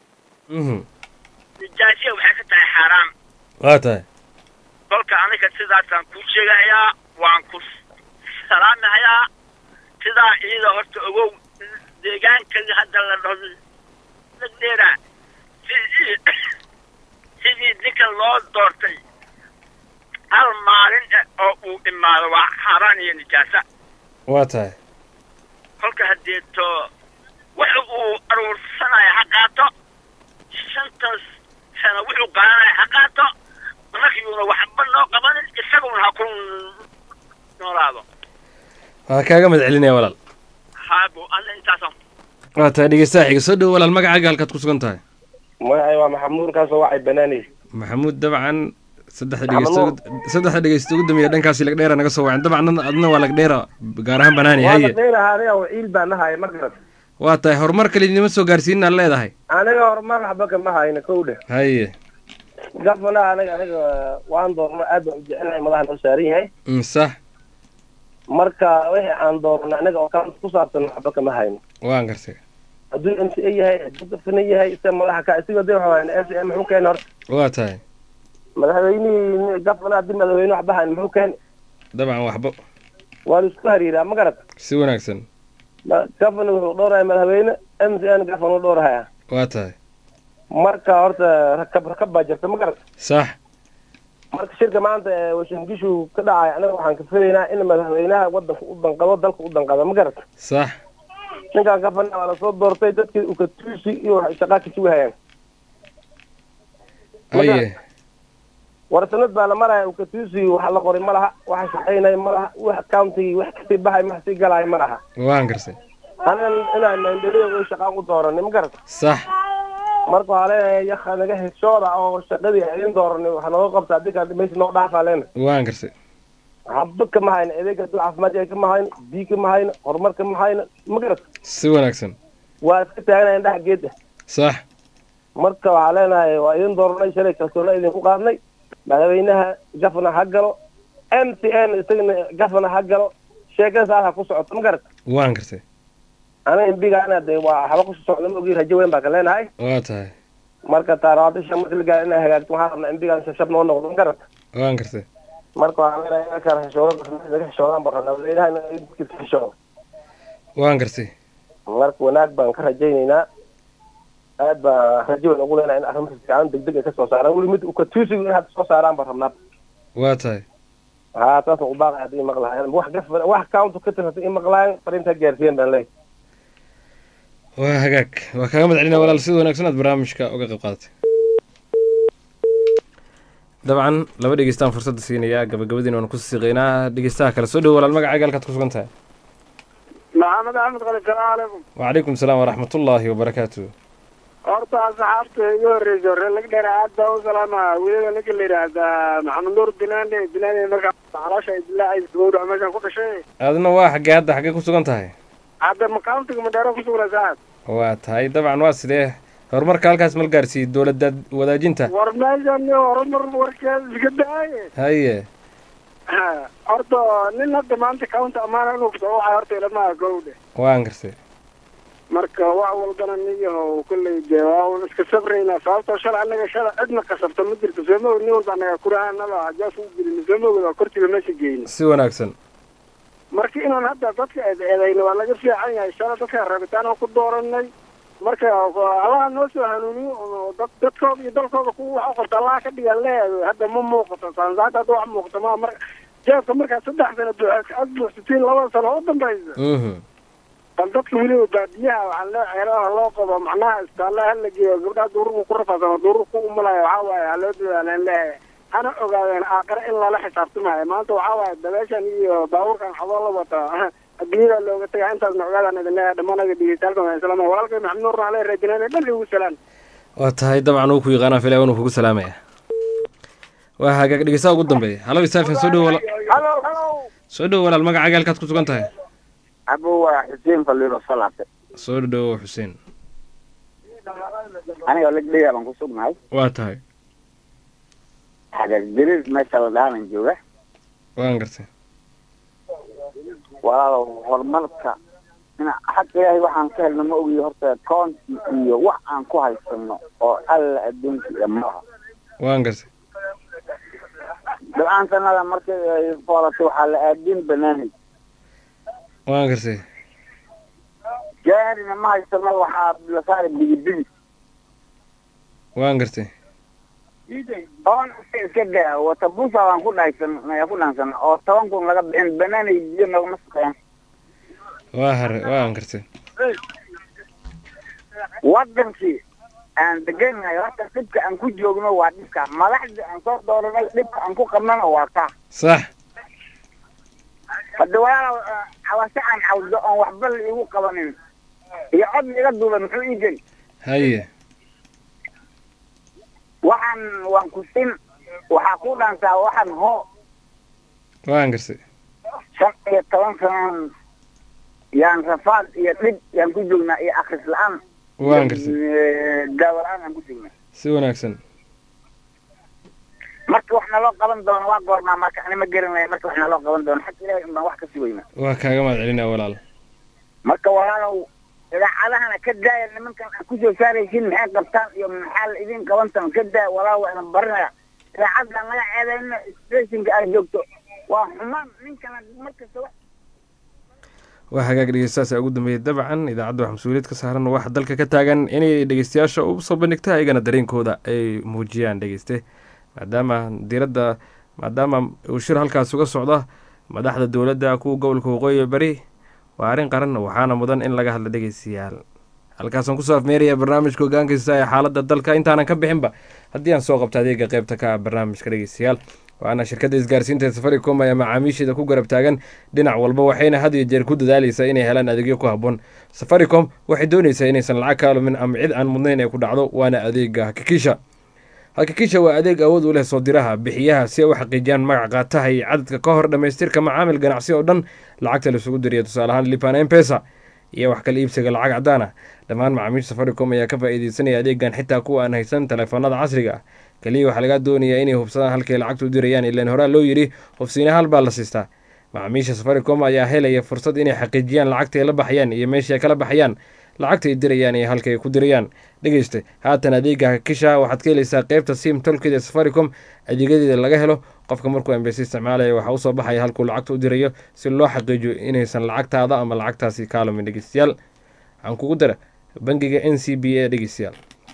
nijaasiya waxay ka tahay xaaraan waa tahay kolka aniga sidaasaan kuu sheegahayaa waan ku salaamahayaa sidaa iyada horta ogow deegaanka hadda la dhaho degdheera sidii sidii ninkan loo doortay hal maalin eh oo uu imaado waa xaaraan iyo nijaasa waa tahay kolka haddeeto waxa uu aruursanaya ha qaato shantan sano wuxuu qaadanaya ha qaato markiyuuna waxba noo qabanin isaguna ha ku noolaado waa kaaga mad celinaya walaal haabo alla intaasaan waa tahay dhegeystaha xiga soo dhowo walaal magacaaga halkaad ku sugan tahay magacay waa maxamuud kaasoo wacay banaaney maxamuud dabcan saddexda dhegeysta saddexda dhegeysta ugu dambeeya dhankaasi lagdheera naga soo wacen dabcan adna waa lagdheera gaar ahaan banaani haye dheerahaadaya ciil baan nahay ma garat waa tahay horumar kale idinima soo gaarsiinaad leedahay aniga horumar waxba kama hayno kowdhe haye gafana aniga aniga waan doorno aad baan u jecelnahay madaxa noo saaran yahay sax marka wixii aan doorno aniga oo kala ku saabsan waxba kama hayno waan gartay hadduu m c a yahay hadduu gafana yahay isa madaxa ka isiga de waxa m c a muxuu keeni horta waa tahay madaxweynihii gafana haddii madaxweyne waxba hayn muxuu keeni dabcan waxba waa la isku hariiraa ma garat si wanaagsan gafana wuxuu dhowraya madaxweyne m c n gafan u dhowrahaya waa tahay marka horta rakab rakab baa jirta ma garat sax marka shirka maanta ee washangishu ka dhacay anaga waxaan ka filaynaa in madaxweynaha wadanka u danqado dalka u danqado ma garat sax ninkaan gafana waa lasoo doortay dadkii ukatuusi iyo waxay shaqaa ka sugahayaan aye war sanad baa la maraya ukatuusi wax la qoray ma laha waxa shaqaynaya ma laha wax countigii wax kasii baxay wax sii galaayo ma laha waan garsay anigan inaan maandeliyo shaqaan u dooranay ma garat sax marka waxaa leenahay yaka naga heshooda oo shaqadii idin dooranay waxa nooga qabta adinka meesha noo dhaafaa leena waan garsay haba kama hayno adeega dul caafimaadka kama hayno biyo kama hayno horumar kama hayno ma garat si wanaagsan waa iska taagnahay indhaha geeda sax marka waxaa leenahay waa idin dooranay shalay kalsoona idinku qaadnay madaxweynaha gafana ha galo m c n isagana gafana ha galo sheekada saas ha ku socoto ma garat waan garsay aniga imbigaana de waa waxba ku socda ma ogi rajo weyn baa ka leenahay waa tahay marka taaraabisha marka la gaaro inay hagaagto waxaa rabnaa imbigaan shabshab noo noqdo ma garat waan garsay marka waxaa leenahay inaa kala heshoodo naga heshoodaan baa rabnaa madaxweynaha in dadkiisa heshoodo waan garsay marka wanaag baan ka rajaynaynaa aad baa rajo weyn ugu leenahay in arrimaha fiican degdeg ay ka soo saaraan weli mid ukatuusigu in hadda soo saaraan baan rabnaa waa tahay haa taasna u baaqay haddii maqlahayan wax gaf wax county ka tirsan in maqlahayan fariinta gaarsiiyan baan leeyahay waa hagaag waa kaaga mad celina walaal sida wanaagsan aad barnaamijka uga qayb qaadatay dabcan laba dhegeystaan fursadda siinayaa gabagabadiina waanu ku siiqeynaa dhegeystaha kale soo dhowo walaal magacaaga halkaad ku sugan tahay maxamed axmed qali salaamu calaykum wacalaykum salaam waraxmatullaahi wabarakaatu horta asxaabta igu horreysa hore laga dheera aad baa u salaama weliba ninka la yidhaahdaa maxamed nuur dilaande dilaande markaa caloosha ay dilaacaysa gowrac meeshaan ku dhashay aadna waa xaggee hadda xaggee ku sugan tahay hadda makauntiga madheero ku sugna saas waa tahay dabcan waa sidee horumarka halkaas mal gaarsiiyey dowladda wadaajinta war meeshan horumar warkeeda iska daaye haye horta nin hadda maanta county amaana inuu kusoo waxay horta ilamaha gowdhe waan garsay marka wax walbana niyahow kolley dee waa un iska sabraynaa sababtoo shalay annaga shalay cidna kasabta ma jirto sooma nin walba annaga kurahanaba hajaas u gelin sooma ogda kortiga meesha geyna si wanaagsan marka inaan hadda dadka eed eedayna waa laga fiican yahay shalay dadka rabitaan oo ku dooranay marka allaha noo soo hanuuniyo oo dad dadkooda iyo dalkooda ku wax u qabta allaha ka dhigan leeyahay hadda ma muuqato saansaanta hadda wax muuqata ma mar jeebka markaa saddex sano buuxa ad buuxsatiin labada sano u dambaysa bal dadka weliba baadiyaha waxaan lee ceelaha loo qabo macnaha istaalaha hala geeyo gabdhaha duururku ku rafaasano duururku ku umalayo waxaa waaye ha loo dadaaleen leeyahay hana ogaadeen aakare in lala xisaabtamayo maanta waxaa waaye dabeeshan iyo baabuurkan xadoo la wata adduunyada looga tagaa intaasna ogaadaan idin leeyahay dhammaanaga dhigitaalka islaam walaalkay maxamed nuur naale raajinaan dhan ugu salaan waa tahay dabcan uu ku yaqaanaa filaya inuu kugu salaamaya waa hagaag dhegeystaha ugu dambeeya halo isaafin soo dhowo wala halo halo soo dhowo walaal magacaaga halkaad ku sugan tahay abo waa xuseen faliiro salaate soo dhowo xuseen aniga legdheya baan ku sugnahay waa tahay xagaag dirir meesha la dhaanan jooga waan gartay walaalow horumarka ina xag ilaahay waxaan ka helno ma ogiyo horta county iyo wax aan ku haysano oo alla adduunka iyo maaha waan gartay dabcaan sanada markay ay foolatay waxaa la aadin banaanay waan gartay gaarina ma haysano waxaa la saari bigibigi waan gartay oon iska daa wata busa waan ku dhaysan ku dhaansan oo toban kun laga bixin banaanay biyo nagama shaqeeyaan waa hare waan gartay wadankii aan deganahay horta dhibka aan ku joogno waa dhibka madaxda aan soo dooranay dhibka aan ku qabnana waa kaa sax hadda walaalow cawase aan cawdo oon waxba la igu qabanin iyo cod iga duuba muxuu ii geli haye waxaan waan ku sin waxaa ku dhaantaa waxaan hoo waan gartay shan iyo toban sanan yaan rafaad iyo dhib yaan ku joognaa iyo akris la-aan waan gartay daawo la-aan aan ku joognaa si wanaagsan marka wax naloo qaban doono waa goormaa marka ani ma garanaya marka wax naloo qaban doono xag ilahay un baan wax ka sugayna waa kaaga mahad celinaa walaal marka walaalow idaacadahana ka daaya nimankan aan kusoo saaraysin maxay qabtaan iyo maxaa la idin qabantan ka daaya walaal waa idin barinaya idaacadda laga ceedayna stationka aad joogto waa xumaan ninkana markasta wax waa hagaag dhegeystayaasha ugu dambeeyay dabcan idaacadda wax mas-uuliyad ka saaran waxa dalka ka taagan inay dhegeystayaasha u soo bandhigta ayagana dareenkooda ay muujiyaan dhegeyste maadaama diiradda maadaama uu shir halkaas uga socda madaxda dowladda kuwa gobolka waqooyi bari waa arrin qaran waxaana mudan in laga hadla dhegeystayaal halkaasaan kusoo afmeeraya barnaamijka hogaankaysta ee xaaladda dalka intaanan ka bixinba haddii aan soo qabto adeega qeybta ka ah barnaamijka dhegeystayaal waana shirkadda isgaarsiinta ee safaricom ayaa macaamiisheeda ku garab taagan dhinac walba waxayna had iyo jeer ku dadaaleysaa inay helaan adeegyo ku habboon safaricom waxay doonaysaa inaysan lacag ka alumin ama cid aan mudnayn ay ku dhacdo waana adeega hakikisha hakikisha waa adeeg awood u leh soo diraha bixiyaha si ay u xaqiijiyaan magac qaataha iyo cadadka ka hor dhammaystirka macaamil ganacsi oo dhan lacagta laisugu diriya tusaale ahaan lipan mpesa iyo wax kala iibsiga lacag cadaan ah dhammaan macaamiisha safaricom ayaa ka faa'iideysanaya adeegan xitaa kuwa aan haysan taleefanada casriga ah keliya waxaa laga doonayaa inay hubsadaan halkay lacagta u dirayaan ilaan horaa loo yidhi hubsiina hal baa la siistaa macaamiisha safaricom ayaa helaya fursad inay xaqiijiyaan lacagta ay la baxayaan iyo meesha ay kala baxayaan lacagta ay dirayaan iyo halka ay ku dirayaan dhegeyste haatan adeega hakisha waxaad ka helaysaa qeybta sim tolkeeda ee safaricom adeegyadeeda laga helo qofka markuu embesi isticmaalaya waxaa usoo baxaya halkuu lacagta u dirayo si loo xaqiijiyo inaysan lacagtaada ama lacagtaasi ka alumin dhegeystayaal waxaan kugu dara bangiga n c b a dhegeystayaal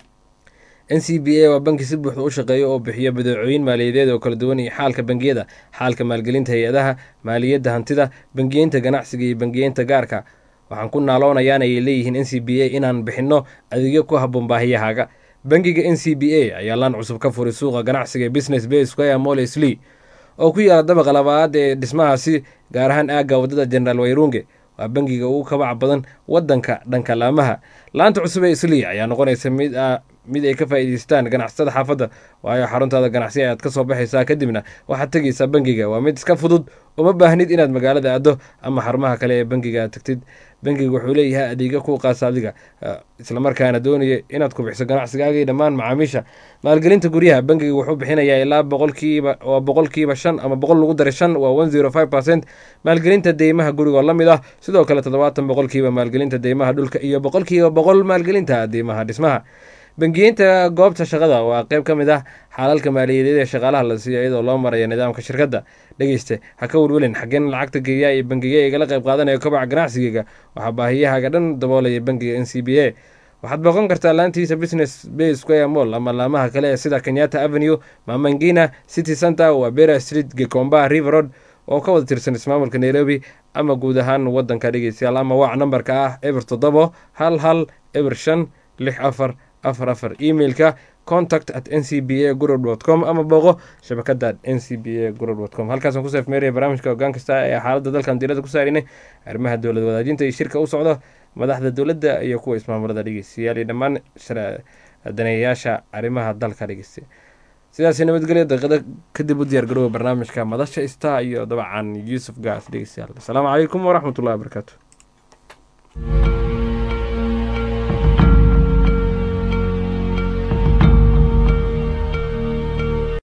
n c b a waa banki si buuxda u shaqeeya oo bixiya badeecooyin maaliyadeed oo kala duwan iyo xaalka bangiyada xaalka maalgelinta hay-adaha maaliyadda hantida bangiyeynta ganacsiga iyo bangiyeynta gaarka waxaan ku naaloonayaan ayay leeyihiin n c b a inaan bixinno adeegyo ku habboon baahiyahaaga bangiga n c b a ayaa laan cusub ka furay suuqa ganacsiga business bay square moles lee oo ku yaala dabaqa labaad ee dhismahaasi gaar ahaan aagga waddada generaal wayrunge waa bangiga ugu kabaca badan wadanka dhanka laamaha laanta cusub ee islii ayaa noqonaysa mid mid ay ka faa'iidaystaan ganacsatada xaafadda waayo xaruntaada ganacsi ayaad ka soo baxaysaa kadibna waxaad tegaysaa bangiga waa mid iska fudud uma baahnid inaad magaalada aado ama xarumaha kale ee bangiga aad tagtid bangiga wuxuu leeyahay adeegyo ku qaasa adiga islamarkaana doonaya inaad kubixso ganacsigaaga iyo dhammaan macaamiisha maalgelinta guryaha bangiga wuxuu bixinayaa ilaa boqolkiiba waa boqolkiiba shan ama boqol lagu daray shan waa one zero five percent maalgelinta deymaha gurigoo la mid ah sidoo kale toddobaatan boqolkiiba maalgelinta deymaha dhulka iyo boqolkiiba boqol maalgelinta deymaha dhismaha bangiyeynta goobta shaqada waa qayb ka mid ah xaalalka maaliyadeed ee shaqaalaha la siiyo iyadoo loo maraya nidaamka shirkadda dhegeyste ha ka welwelin xaggeen lacagta geeyaa iyo bangiga igala qayb qaadanaya kobaca ganacsigeyga waxaa baahiyahaaga dhan daboolaya bangiga n c b a waxaad booqan kartaa laantiisa business bay square mall ama laamaha kale ee sida kenyatta avenue mamangina city center wabera street gekomba river road oo ka wada tirsan ismaamulka nairobi ama guud ahaan wadanka dhegeystayaal ama waac nambarka ah eber toddobo hal hal eber shan lix afar afar afar emailka contact at n c b a gurub dot com ama booqo shabakada n c b a gurub dot com halkaasaan ku seefmeeraya barnaamijka hoggaan kasta ee xaaladda dalkan diirada ku saarinay arrimaha dowlad wadaajinta iyo shirka u socdo madaxda dowladda iyo kuwa ismaamulada dhegeystayaal iyo dhammaan daneeyayaasha arrimaha dalka dhegeystay sidaasi nabadgelyo daqiiqado kadib u diyaar garooba barnaamijka madasha ista iyo dabcan yuusuf gaas dhegeystayaal asalaamu calaykum waraxmatullahi wabarakaatu